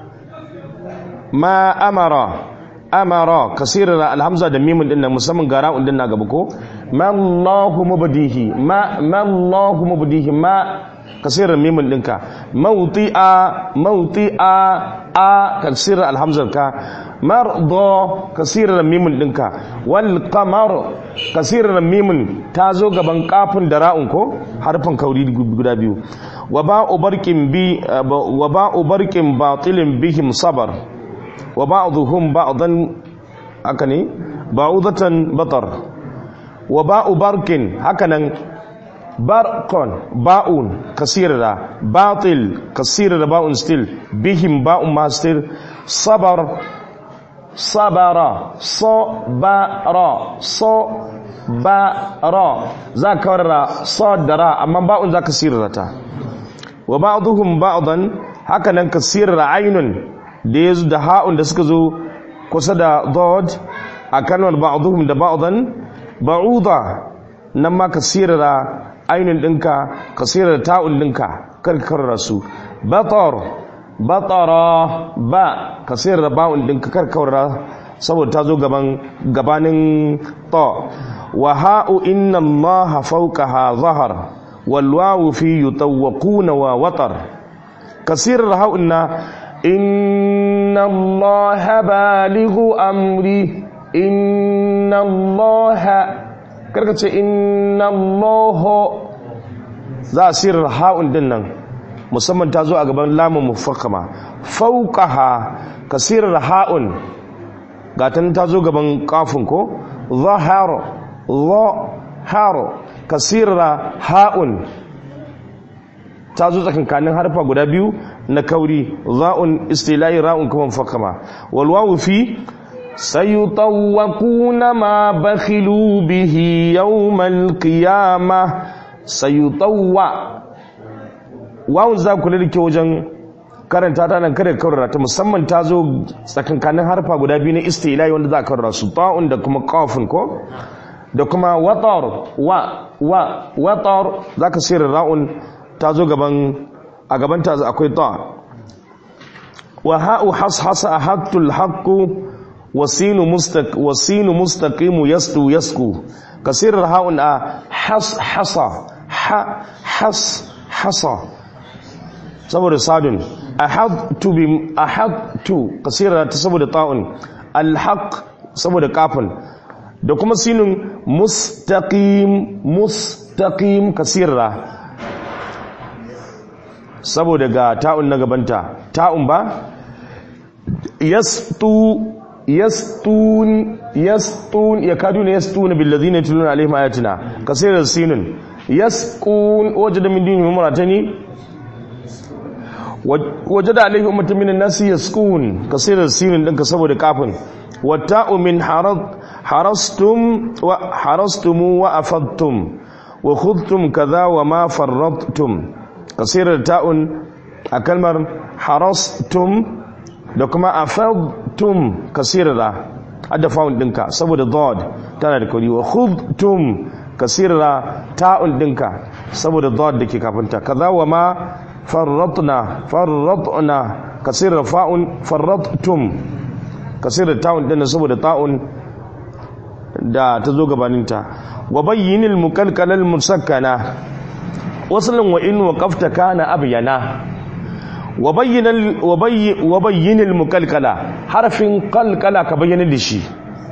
ma amara amara kasirar alhamza da mimun din nan musamman ga ra'un din na gaba ko ma Allahu mubdihi ma ma Allahu mubdihi ma kasirar mimun dinka mawti'a mawti'a a kasirar alhamzar ka mardo kasirar mimun dinka wal qamar kasirar mimun ta zo gaban kafin da ra'un ko harfin kauri guda biyu wa ba'u barqin bi wa ba'u barqin batilin bihim sabar wa ba'dhum ba'dan haka ne ba'udatan batar wa ba'u barkin hakanan barqon ba'un kasira batil kasira ba'un still bihim ba'un ma still sabar sabara sabara sabara za ka warra sadara amma ba'un za ka sirrata wa ba'dhum ba'dan hakanan kasira ainun da yazo da ha'un da suka zo kusa da dod a kalmar ba'dhum da ba'dan ba'uda nan ma kasira ainun dinka kasira ta'un dinka karkar su batar batara ba kasira ba'un dinka karkar saboda ta zo gaban gabanin ta wa ha'u inna allaha fawqaha zahar wal wawu fi yutawquna wa watar kasir ha'unna inna allaha balighu amri inna allaha karka ce inna allaha za a sirar ha'un din nan musamman ta zo a gaban lamun mufakkama fawqaha kasirar ha'un gatan ta zo gaban kafin ko zahar zahar kasira ha'un ta zo tsakankanin harfa guda biyu na kauri za'un istila'i ra'un kuma fakama wal wawu fi sayutawwaquna ma bakhilu bihi yawmal qiyamah sayutawwa wawun za ku da ke wajen karanta ta nan kada kaurara ta musamman ta zo tsakankanin harfa guda biyu na istilai wanda za a kaurara su ta'un da kuma qafun ko da kuma watar wa wa watar za ka sayar ra'un ta zo gaban a gaban ta akwai ta wa ha'u hashasa ahadtul haqqu wasinu mustaq wasinu mustaqimu yastu yasku kasir ha'un a has hasa ha has hasa saboda sadun ahadtu bi ahadtu kasira ta saboda ta'un alhaq saboda kafin da kuma sinin mustaqim mustaqim kasira saboda ga ta'un na gabanta ta'un ba yastu yastun yastun yakaduna yastuna billazina yatluna alaihim ayatina kasira sinin yasqun wajada min dinihim muratani wajada alaihi ummatan minan nasi yasqun kasira sinin dinka saboda kafin wata'u min harad harastum wa harastumu wa afadtum wa khudtum kaza wa ma farradtum kasirar ta'un a kalmar harastum da kuma afadtum kasirara adda faun dinka saboda dod tana da kuri wa khudtum kasirara ta'un dinka saboda dod dake kafinta kaza wa ma farradna farradna kasirar fa'un farradtum kasirar ta'un dinna saboda ta'un da ta zo gabaninta wa bayyinil mukalkalal musakkana wasalin wa in waqafta kana abyana wa bayyinal wa bayyinil mukalkala harfin qalqala ka bayyana da shi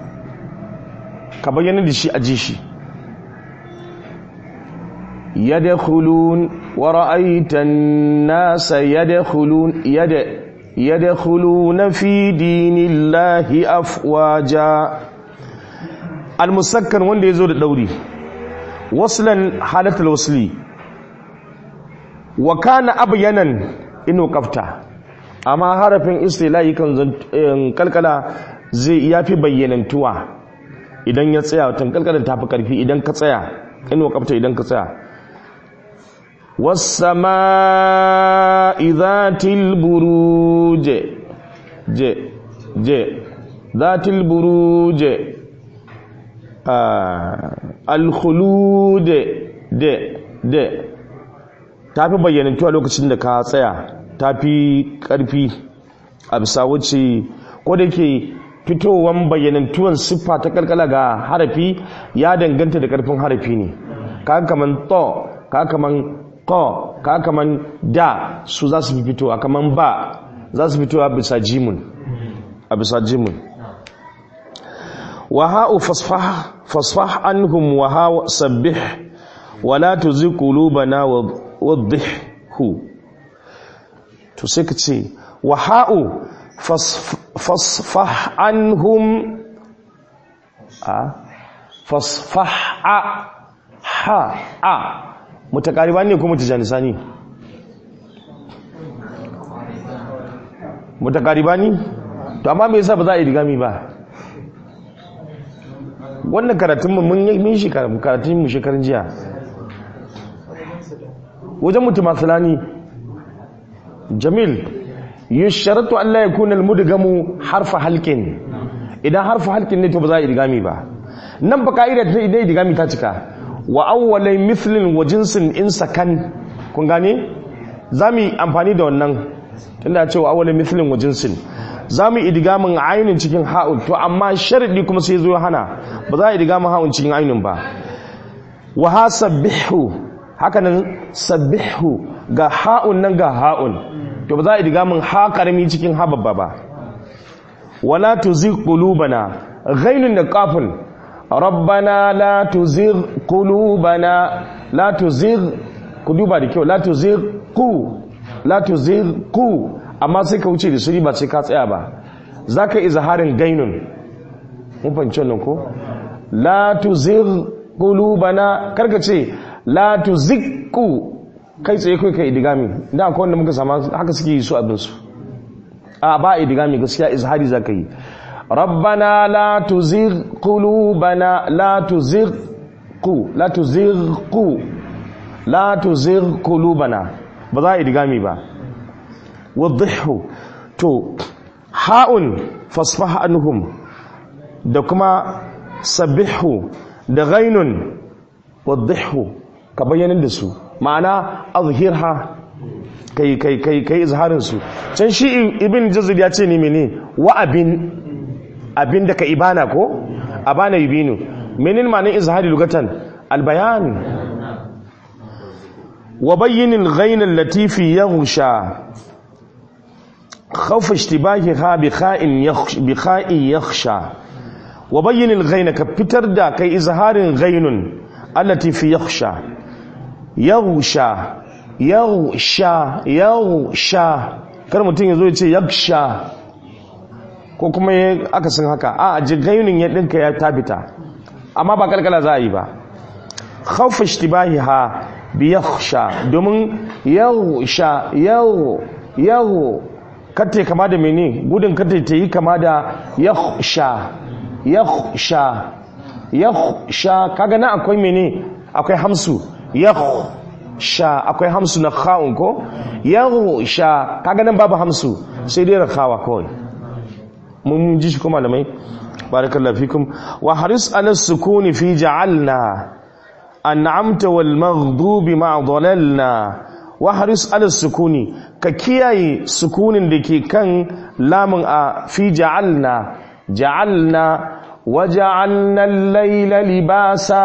ka bayyana da shi a ji shi yadkhulun wa ra'aita an-nasa yadkhulun yad yadkhuluna fi dinillahi afwaja al-musakkan wanda yazo da dauri waslan halatul wasli wa kana abyanan inu kafta amma harafin istilahi kan kalkala zai yafi bayyanantuwa idan ya tsaya watan kalkalan tafi karfi idan ka tsaya in waqafta idan ka tsaya was-samaa'i dhatil buruj je je dhatil buruj al-khulud de de tafi bayyanantuwa lokacin da ka tsaya tafi karfi a bisa wuce ko da ke fitowan bayyanantuwan siffa ta kalkala ga harafi ya danganta da karfin harafi ne ka kaman to ka kaman ko ka kaman da su za su fi fitowa kaman ba za su fitowa bisa jimun a bisa jimun wa ha'u fasfah fasfah anhum wa ha sabbih wa la tuzigh qulubana wadhihhu to sai ka ce wa ha'u fasfah anhum a fasfah a ha a mutakariba ne ko mutajanisa ne mutakariba ne to amma me yasa ba za a yi digami ba wannan karatun mu mun yi shi karatun mu shekarun jiya wajen mutumasalani jamil yusharatu an la yakuna al-mudgamu harfa halqin idan harfa halqin ne to ba za a idgami ba nan ba kaida ta idan idgami ta cika wa awwalai mithlin wa jinsin in sakan kun gane zamu amfani da wannan tunda cewa awwalai mithlin wa jinsin zamu idgamin ainin cikin ha'un to amma sharadi kuma sai zo hana ba za a idgamin ha'un cikin ainin ba wa hasabbihu haka nan sabbihu ga ha'un nan ga ha'un to ba za a diga min ha karami cikin ha babba ba wala tuzigh qulubana ghainun da qafun rabbana la tuzigh qulubana la tuzigh ku duba da kyau la tuzigh qu la tuzigh qu amma sai ka wuce da suri ba sai ka tsaya ba zaka izharin gainun mun fahimci wannan ko la tuzigh qulubana karka ce la tuzigh kai tsaye kai kai idigami da akwai wanda muka sama haka suke yi su abinsu a ba idigami gaskiya izhari za ka yi rabbana la tuzigh qulubana la tuzigh qu la tuzigh qu la tuzigh qulubana ba za a idigami ba wadhihu to ha'un fasfah anhum da kuma sabbihu da ghainun wadhihu ka bayyana da su ma'ana azhirha kai kai kai kai izharin su can shi ibn jazir ya ce ne mene wa abin abin da ka ibana ko abana yubinu menin ma'anin izhari lugatan albayan wa bayyin al-ghayn allati fi yaghsha khawf ishtibahiha bi kha'in yakhsha bi kha'in yakhsha wa bayyin al-ghayn ka fitar da kai izharin ghaynun allati fi yakhsha yaghsha yaghsha yaghsha kar mutum yazo ya ce yaghsha ko kuma aka san haka a jigainin ya dinka ya tabita amma ba kalkala za a yi ba khawfa ishtibahiha bi yakhsha domin yaghsha yaw yaw katte kama da mene gudun katte ta yi kama da yakhsha yakhsha yakhsha kaga na akwai mene akwai hamsu yakhsha akwai hamsu na kha'un ko yakhsha kaga nan babu hamsu sai dai rakawa kawai mun ji shi kuma malamai barakallahu fikum wa haris ala sukuni fi ja'alna an'amta wal maghdubi ma dhalalna wa haris ala sukuni ka kiyaye sukunin da ke kan lamun a fi ja'alna ja'alna wa ja'alna al-layla libasa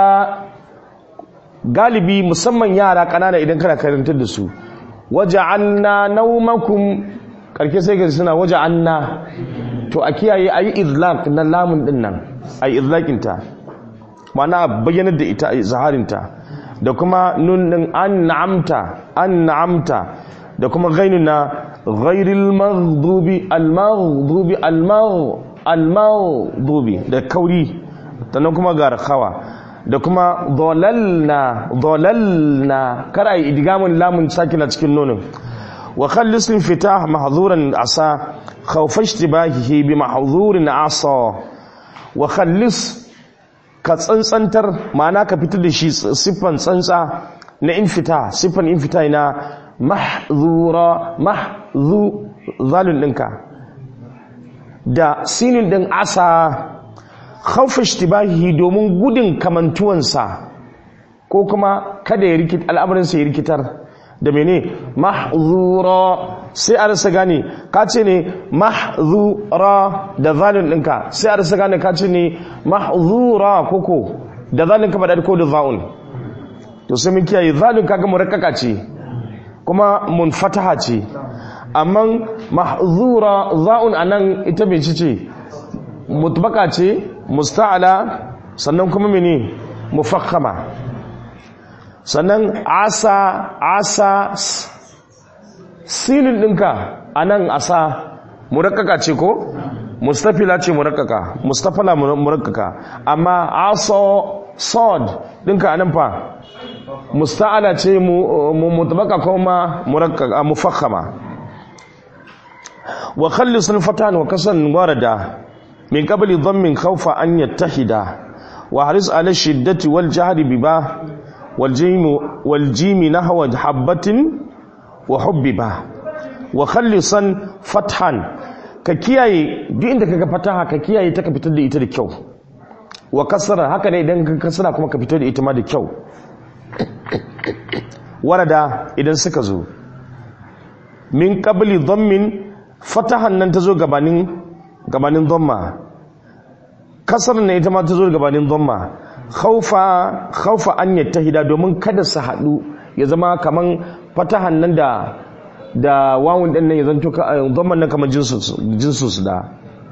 galibi musamman yara kanana idan kana karantar da su wa ja'alna nawmakum karke sai ga suna waje anna to a kiyaye ayi izlaq na lamun din nan ayi izlaqin ta ma'ana bayyanar da ita zaharin ta da kuma nun din an'amta an'amta da kuma ghainun na ghairil maghdubi al maghdubi al al maghdubi da kauri sannan kuma ga rakawa da kuma dhalalna dhalalna kar ayi idgamun lamun sakina cikin nonon وخلص الانفتاح محظورا عصا خوف اشتباهه بمحظور عصا وخلص ka tsantsantar ma'ana ka fitar da shi siffan tsantsa na infita siffan infita na mahzura mahzu zalun ɗinka da sinin ɗin asa khawfa ishtibahi domin gudun kamantuwansa ko kuma kada ya rikit al'amarinsa ya rikitar da mene mahzura sai a rasa gane ka ce ne mahzura da zalun ɗinka sai a rasa gane ka ce ne mahzura koko da zalun ka faɗa ko da za'un to sai mun kiyaye zalun kaga murakkaka ce kuma munfataha ce amma mahzura za'un anan ita mai ce mutbaka ce musta'ala sannan kuma mene mufakhama sannan asa asa sinin ɗinka a nan asa murakkaka ce ko mustafila ce murakkaka mustafala murakkaka amma aso sod ɗinka a nan fa musta'ala ce mutabaka kuma murakkaka mufakhama wa khallis al-fatan wa kasan warada min qabli dhammin khawfa an yattahida wa haris ala shiddati wal jahri biba والجيم والجيم نحو حبة وحببا وخلصا فتحا ككياي duk inda kaga fataha ka kiyaye ta ka fitar da ita da kyau wa kasara haka ne idan ka kasara kuma ka fitar da ita ma da kyau warada idan suka zo min qabli dhammin fatahan nan ta zo gabanin gabanin dhamma kasar ne ita ma ta zo gabanin dhamma khaufa khaufa an yattahida domin kada su haɗu ya zama kaman fatahan nan da da wawun din nan ya zanto zaman nan kaman jinsu jinsu su da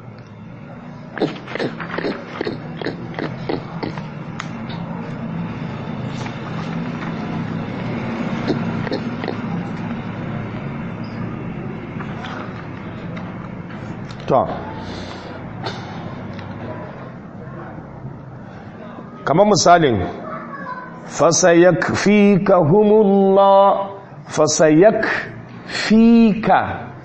to kamar misalin fasayakfikahumullah fasayakfika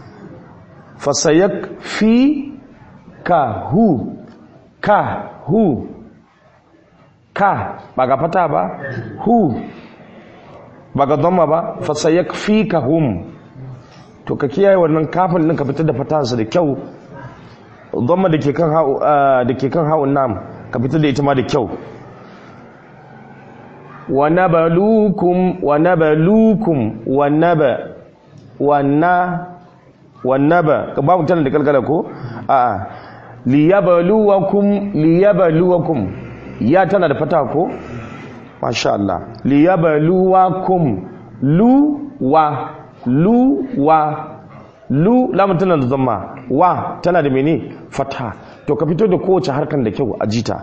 fasayakfikahu ka hu ka ba ga fata ba hu ba ga dhamma ba fasayakfikahum to ka kiyaye wannan kafin din ka fitar da fatansa da kyau dhamma da ke kan ha'u da ke kan ha'un nam ka fitar da ita ma da kyau ونبلوكم ونبلوكم ونبا ونا ونبا babu tana da kalkala ko a liyabluwakum liyabluwakum ya tana da fata ko masha Allah liyabluwakum lu wa lu wa lu lamun tana da zamma wa tana da mene fata to ka fito da kowace harkan da kyau a jita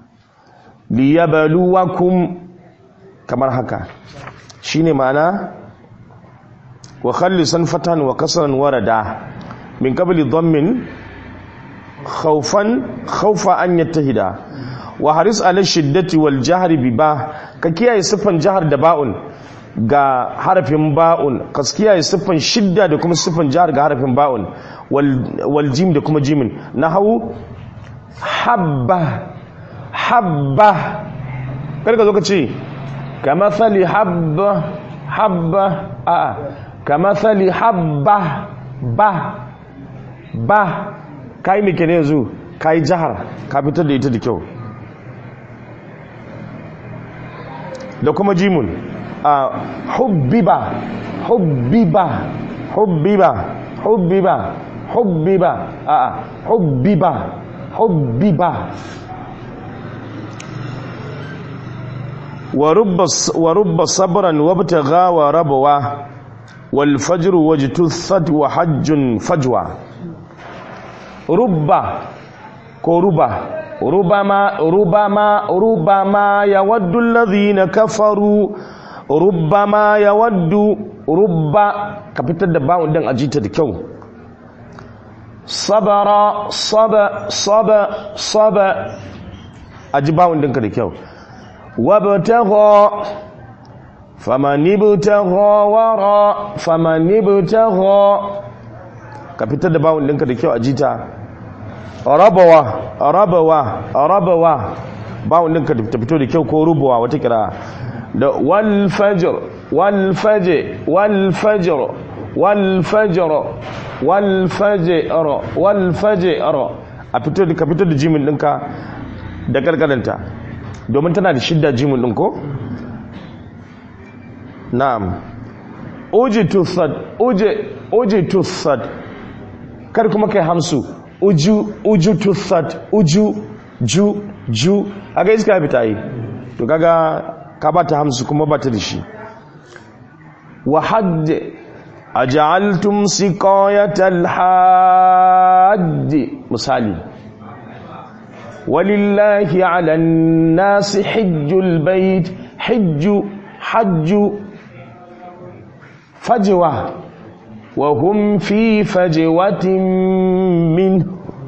liyabluwakum kamar haka shine ma'ana wa khallisan fatan wa kasran warada min qabli dhammin khawfan khawfa an yattahida wa haris ala shiddati wal jahri bi ba ka kiyaye siffan jahar da ba'un ga harafin ba'un ka kiyaye siffan shidda da kuma siffan jahar ga harafin ba'un wal jim da kuma jimin nahawu habba habba kada ka zo ka ce كمثل حبة حبة آه كمثل حبة با با kai me kenan yanzu kai jahar ka fitar da ita da kyau da kuma jimun a hubbiba hubbiba hubbiba hubbiba hubbiba a hubbiba hubbiba ورب صبرا وابتغى وربوا والفجر واجتثت وحج فجوى رب كربا ربما ربما ربما يود الذين كفروا ربما يود رب كابتن da bawon din ajita da kyau sabara saba saba saba aji bawon dinka da kyau وابتغى فمن ابتغى وراء فمن ابتغى ka fitar da bawon ɗinka da kyau a jita rabawa rabawa rabawa bawon ɗinka ta fito da kyau ko rubuwa wata kira da wal fajr wal fajr wal fajr wal fajr wal fajr wal fajr a fito da ka fito da jimin ɗinka da karkaranta domin tana da shidda jimin ɗin ko na'am ujitu sad uje ujitu sad kar kuma kai hamsu uju ujutu sad uju ju ju aga iska ya fita yi to kaga ka bata hamsu kuma bata da shi wa hadd aj'altum siqayatal hajj misali walillahi 'alan nasi hajjul bait hajju hajju فجوة وهم في فجوة منه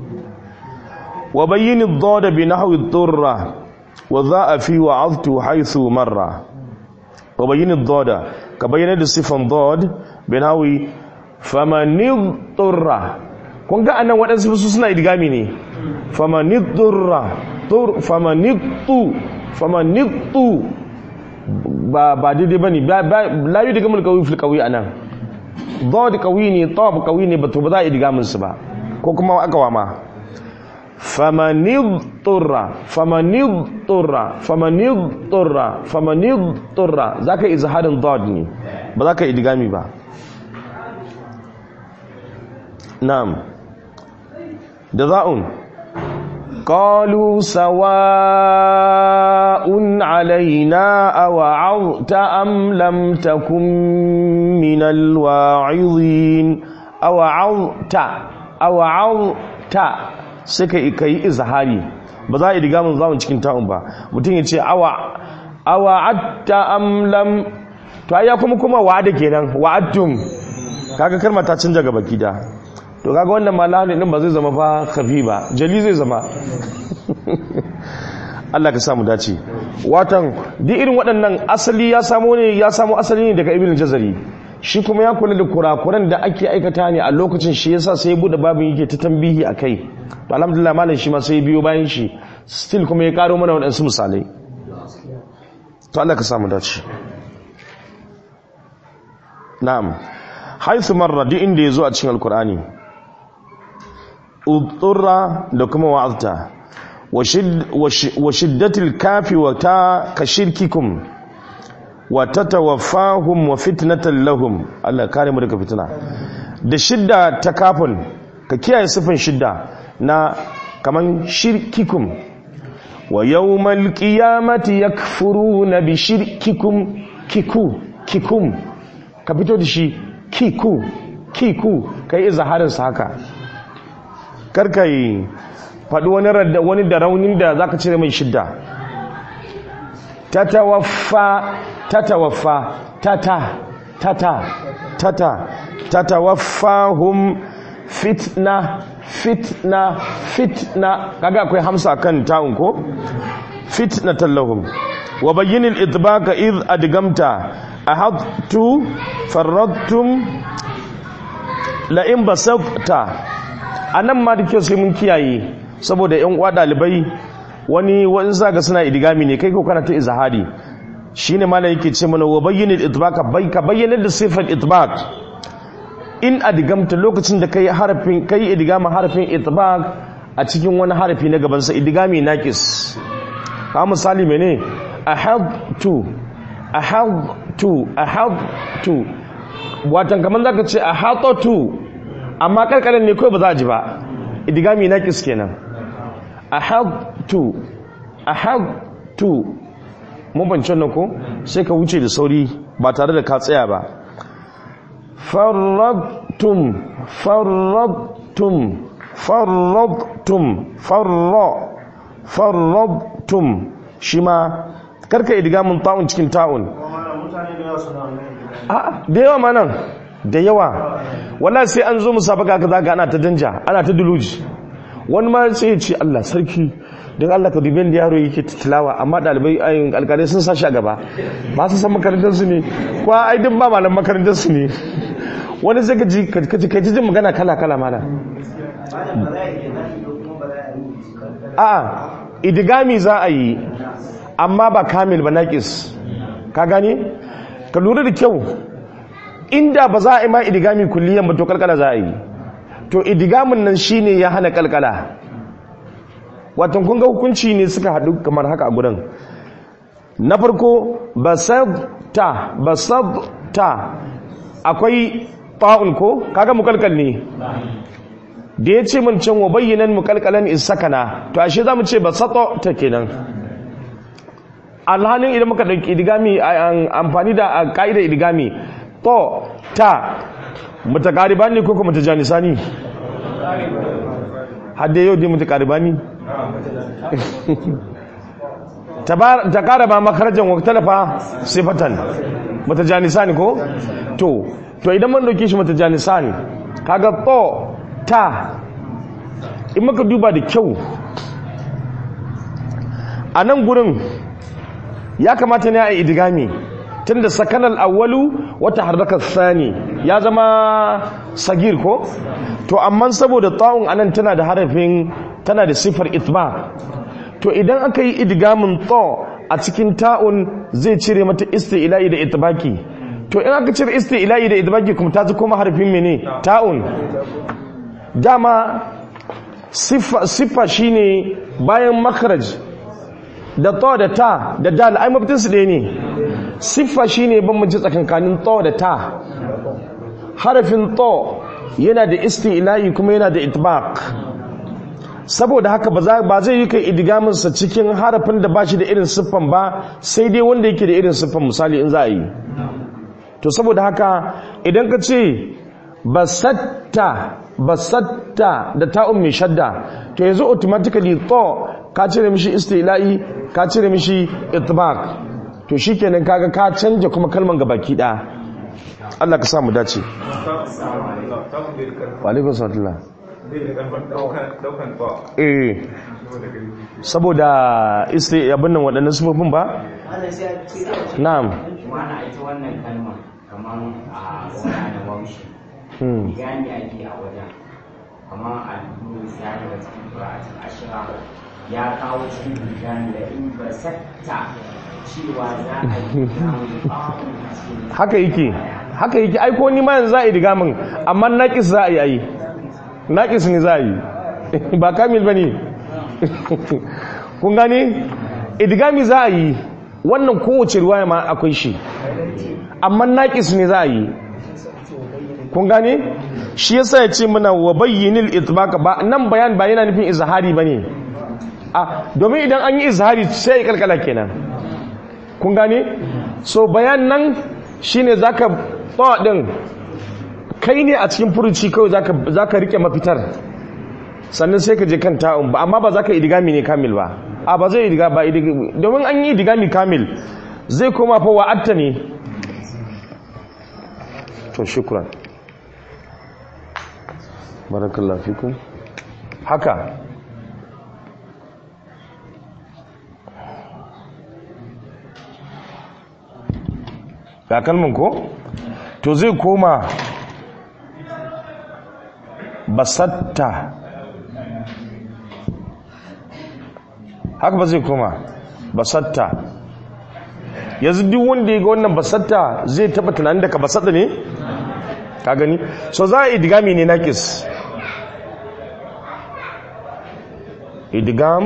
وبين الضاد بنحو الضرة وذاء في وعظت حيث مرة وبين الضاد كبين الصفة ضاد بنحو فمن اضطر kun ga anan waɗansu su suna idgami ne famanidurra tur famanidtu famanidtu ba ba daidai ba ne la yi digamul kawai fil kawai a nan da kawai ne tawab kawai ne ba to ba za a yi digamin su ba ko kuma aka wama famanid turra famanid turra famanid turra famanid turra za ka yi zaharin dod ne ba za ka yi digami ba na'am da za'un قالوا سواء علينا أوعظت أم لم تكن من الواعظين أوعظت أوعظت suka kai izhari ba za a yi digamin zamun cikin ta'un ba mutum ya ce awa awa'atta am lam to ai ya kuma kuma wa'ada kenan wa'attum kaga kalmar ta canja gaba gida to kaga wannan malami din ba zai zama fa khafi ba jali zai zama Allah ka samu dace watan duk irin waɗannan asali ya samo ne ya samo asali ne daga ibn jazari shi kuma ya kula da kurakuran da ake aikata ne a lokacin shi yasa sai ya bude babin yake ta tambihi akai to alhamdulillah malam shi ma sai ya biyo bayan shi still kuma ya karo mana waɗansu misalai to Allah ka samu dace na'am haythu marra duk inda yazo a cikin alqur'ani udurra da kuma wa'azta wa shiddatil kafi wa ta ka shirkikum wa tatawaffahum wa fitnatan lahum Allah kare mu daga fitina da shidda ta kafin ka kiyaye sifin shidda na kaman shirkikum wa yawmal qiyamati yakfuruna bi shirkikum kiku kikum ka fito da shi kiku kiku kai izharin sa haka karka yi faɗi wani wani da raunin da za ka cire mai shidda tatawaffa tatawaffa tata tata tata tatawaffahum fitna fitna fitna kaga akwai hamsa kan ta'un ko fitna tallahum wa bayyinil idbaka id adgamta ahadtu farradtum la in basafta a nan ma da kyau sai mun kiyaye saboda yan uwa dalibai wani wani zaga suna idigami ne kai ko kana ta izhari shine malam yake ce mana wa bayyana itbaq bai ka bayyana da sifar itbaq in adgamta lokacin da kai harafin kai idigama harafin itbaq a cikin wani harafi na gaban sa idigami naqis ka misali mene ahadtu ahadtu ahadtu watan kaman zaka ce ahadtu amma karkarin ne kawai ba za a ji ba idigami na kis kenan ahadtu ahadtu mun bancin nan ko sai ka wuce da sauri ba tare da ka tsaya ba farradtum farradtum farradtum farra farradtum shi ma karka idigamin ta'un cikin ta'un a da yawa ma nan da yawa wala sai an zo musabaka kaza ga ana ta danja ana ta duluji wani ma sai ya ce Allah sarki don Allah ka dubin da yaro yake tilawa amma dalibai ayin alkalai sun sashi a gaba ba su san makarantar su ne ko ai duk ba malam makarantar su ne wani sai ka ji ka ji kai jin magana kala kala mala a idigami za a yi amma ba kamil ba naqis ka gane ka lura da kyau inda ba za a yi ma idigami kulliyan ba to kalkala za a yi to idigamin nan shine ya hana kalkala watan kun ga hukunci ne suka haɗu kamar haka a gudan na farko basabta basabta akwai ta'un ko kaga mukalkal ne da ya ce mun can wa bayyanan mukalkalan isakana to ashe za mu ce basato ta kenan alhalin idan muka ɗauki idigami amfani da ka'idar idigami to ta mutakariba ne ko kuma mutajanisa ne hadda yau dai mutakariba ne ta kara ba makarajan waktalafa sifatan mutajanisa ne ko to to idan man dauke shi mutajanisa ne kaga to ta in maka duba da kyau a nan gurin ya kamata ne a idigami tunda sakanal awwalu wata harrakar sani ya zama sagir ko to amma saboda ta'un anan tana da harafin tana da sifar itba to idan aka yi idgamin ta a cikin ta'un zai cire mata isti'la'i da itbaki to in aka cire isti'la'i da itbaki kuma ta kuma harafin mene ta'un dama siffa siffa shine bayan makharaj da ta da ta da dal ai mafitin su ɗaya ne siffa shine bambanci tsakankanin ta da ta harafin ta yana da isti'la'i kuma yana da itbaq saboda haka ba zai yi kai idigaminsa cikin harafin da ba shi da irin siffan ba sai dai wanda yake da irin siffan misali in za a yi to saboda haka idan ka ce basatta basatta da ta'un mai shadda to yanzu automatically to ka cire mishi istila'i ka cire mishi itbaq to shikenan kaga ka canja kuma kalman gabaki ɗaya Allah ka sa mu dace wa alaikum salam eh saboda isti abin nan waɗannan sufofin ba na'am
mana ita wannan kalmar kamar a wani da waushi gani ake a wajen kamar a duru ya daga cikin ƙura'atul ashira ya kawo cikin gani da in ba sakta cewa za a yi cikin
haka yake haka yake aiko ni ma yanzu za a yi digamin amma naƙis za a yi ayi naƙis ne za a yi ba kamil ba ne kun gane idigami za a yi wannan kowace ruwaya ma akwai shi amma naƙis ne za a yi kun gane shi yasa ya ce mana wa bayyinil itbaka ba nan bayan ba yana nufin izhari ba ne a domin idan an yi izhari sai ya kalkala kenan kun gane so bayan nan shine zaka tsawa din kai ne a cikin furuci kawai za ka rike mafitar sannan sai ka je kan ta'un ba amma ba za ka idigami ne kamil ba a ba zai idiga ba domin an yi idigami kamil zai koma fa wa'atta ne to shukran barakallahu fikum haka ga kalmin ko to zai koma basatta haka ba zai koma basatta yanzu duk wanda ya ga wannan basatta zai taba tunanin daga basatta ne ka gani so za a idigami ne nakis idigam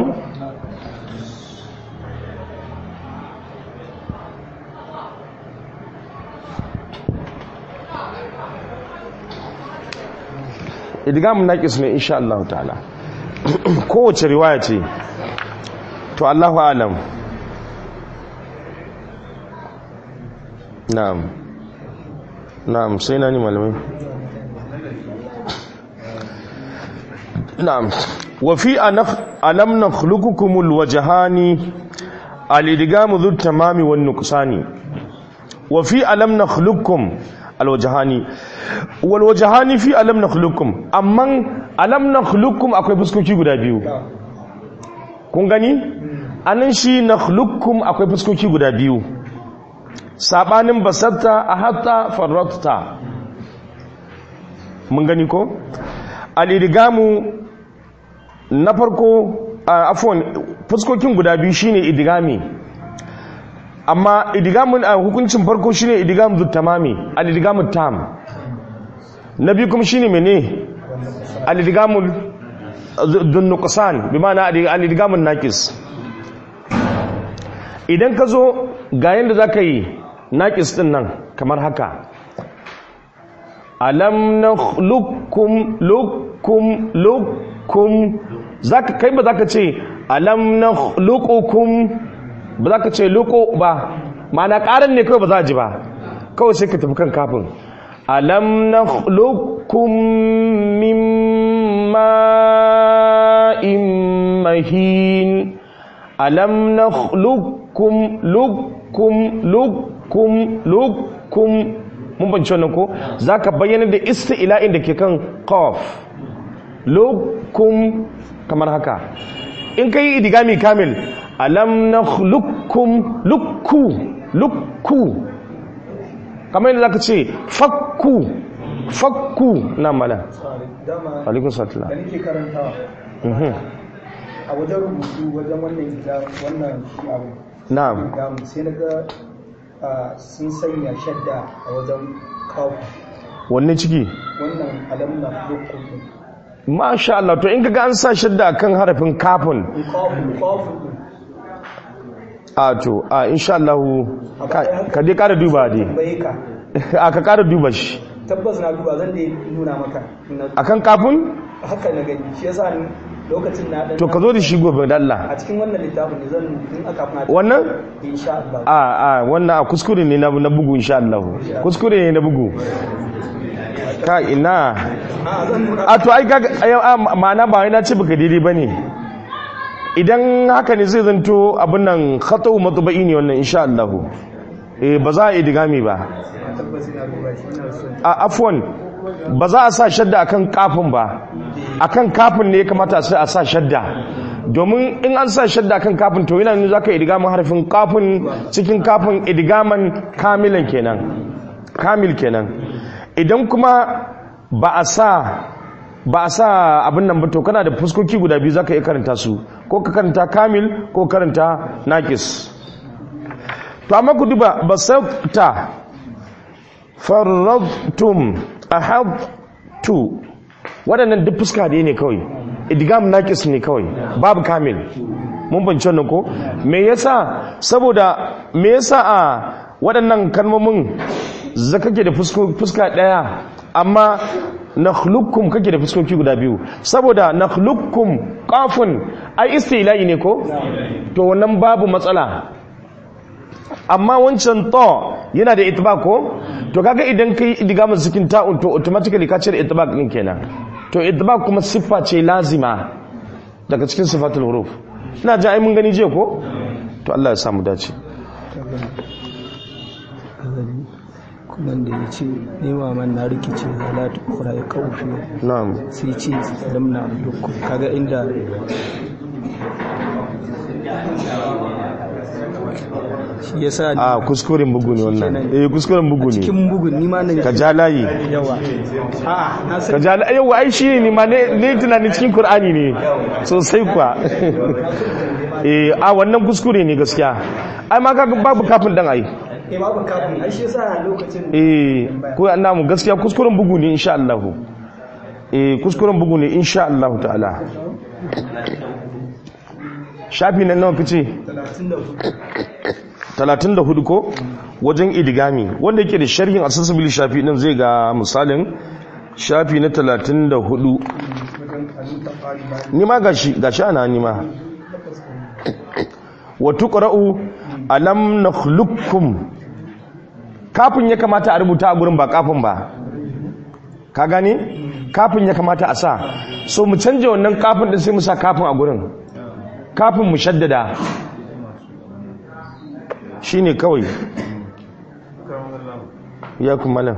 idgam naqis ne insha Allah ta'ala kowace riwaya ce to Allahu alam na'am na'am sai nani malamai na'am wa fi alam nakhluqukum alwajhani alidgam dhu tamami wan nuqsani wa fi alam nakhluqukum alwajahani walwajahani fi alam nakhluqukum amman alam nakhluqukum akwai fuskoki guda biyu kun gani anan shi nakhluqukum akwai fuskoki guda biyu sabanin basatta ahatta farratta mun gani ko al-idgamu na farko afwan fuskokin guda biyu shine idgami amma idigamun a hukuncin farko shine idigam zu tamami al idigamut tam na biyu kuma shine mene al idigamul dun nuqsan bi ma'ana al idigamun naqis idan ka zo ga yanda zaka yi naqis din nan kamar haka alam nakhluqukum lukum lukum zaka kai ba zaka ce alam nakhluqukum ba za ka ce loko ba ma'ana ƙarar ne kawai ba za a ji ba kawai sai ka tafi kan kafin alam na lokun mimma'in mahin alam na lokun lokun lokun lokun mun banci wannan ko za ka bayyana da ila'in da ke kan kof lokun kamar haka in ka yi idigami kamil alam na lukkum lukku lukku kamar yadda zaka ce fakku fakku na mala
dama
alaikun satila
da nake karantawa a wajen rubutu wajen wannan gida wannan shi abu
na'am
gamu sai na ga ah, sun sanya shadda a wajen kawo
wanne ciki
wannan alamna lukkum din
masha Allah to in kaga an sa shadda kan harafin kafin
in kawo kawo din
a to a insha Allah ka- ka dai kara duba dai
bai ka
a ka kara duba shi
tabbas na duba zan dai nuna maka na
akan kafin
haka na gani shi yasa ni lokacin na dan
to ka zo da shi gobe da Allah
a cikin wannan littafin ne zan in aka fara
wannan
insha Allah
a a wannan a kuskure ne na na bugu insha Allah kuskure ne na bugu ka ina
a zan nuna
a to ai kaga ai, a, ma'ana ba wai na ce baka daidai bane idan haka ne zai zanto abin nan khatau matba'i ne wannan insha Allah eh ba za a yi digami ba
tabbas ina duba shi ina son
a afwan ba za a sa shadda akan kafin ba akan kafin ne ya kamata sai a sa shadda domin in an sa shadda akan kafin to yana nuna zaka idgamin harfin kafin cikin kafin idgaman kamilan kenan kamil kenan idan kuma ba a sa ba a sa abin nan ba to kana da fuskoki guda biyu zaka iya karanta su ko ka karanta kamil ko karanta naqis to amma ku duba basata farradtum ahadtu waɗannan duk fuska da ne kawai idgam naqis ne kawai babu kamil mun bance wannan ko me yasa saboda me yasa a waɗannan kalmomin za kake da fusko- fuska ɗaya amma nakhluqukum kake da fuskoki guda biyu saboda nakhluqukum qafun ai istila'i ne ko to wannan babu matsala amma wancan to yana da itibak ko to kaga idan kai idgamin cikin ta'un to automatically ka cire itibak din kenan to itibak kuma siffa ce lazima daga cikin sifatul huruf ina ji ai mun gani je ko to Allah ya samu dace
kuma da ya ce nema man na rikice halatu kura ya kawo fiye
na'am
sai ce lamna duk kaga inda shi ya sa
a kuskuren bugu ne wannan eh kuskuren bugu ne
cikin bugun nima nan
ka ja layi
yawa a na
ka
san
ja layi yawa ai shi ne ma ne ne tunanin cikin qur'ani ne sosai kuwa eh a wannan kuskure ne gaskiya ai ma kaga babu kafin dan ai
eh babu kafin ai shi ya sa lokacin
eh ko annamu gaskiya kuskuren bugu ne insha Allah eh kuskuren bugu ne insha Allah ta'ala shafi nan nawa kace
34
34 ko wajen idigami wanda yake da sharhin accessible shafi din zai ga misalin shafi na 34
wajen halitta fari bayan
ni ma gashi gashi ana ni ma wa tuqra'u alam nakhluqukum kafin ya kamata a rubuta a gurin ba kafin ba ka gane kafin ya kamata a sa so mu canje wannan kafin din sai mu sa kafin a gurin kafin mu shaddada shine kawai ya kuma malam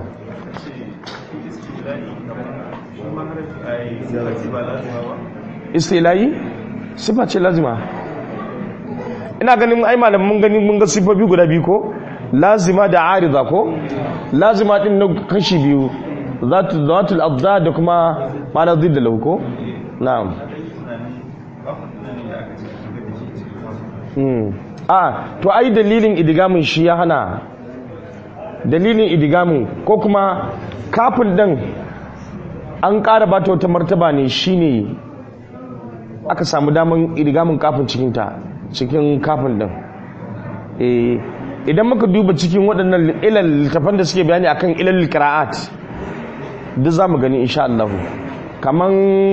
istilayi sifa ce lazima ina ganin ai malam mun gani mun ga sifofi guda biyu ko lazima da arida ko lazima din na kashi biyu zatu zatul adda da kuma ma'ana zidda lahu ko na'am hmm a to ai dalilin idigamin shi ya hana dalilin idigamin ko kuma kafin din an ƙara ba ta wata martaba ne shine aka samu daman idigamin kafin cikinta cikin kafin din eh idan muka duba cikin waɗannan ilal littafan da suke bayani akan ilal qira'at duk zamu gani insha Allah kaman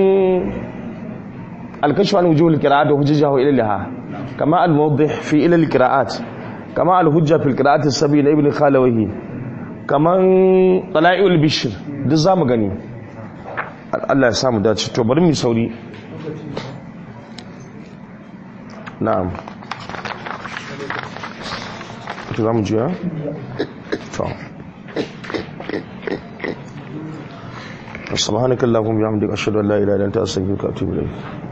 al-kashf an wujuh al-qira'at wa hujjahu ilalaha kama al-mawdih fi ilal qira'at kama al-hujja fi al-qira'at as-sabi na ibn khalawahi kaman tala'iul bishr duk zamu gani Allah ya samu dace to bari mu sauri na'am to za mu juya? to subhanakallahumma bihamdika ashhadu an la ilaha illa anta astaghfiruka wa atubu ilayk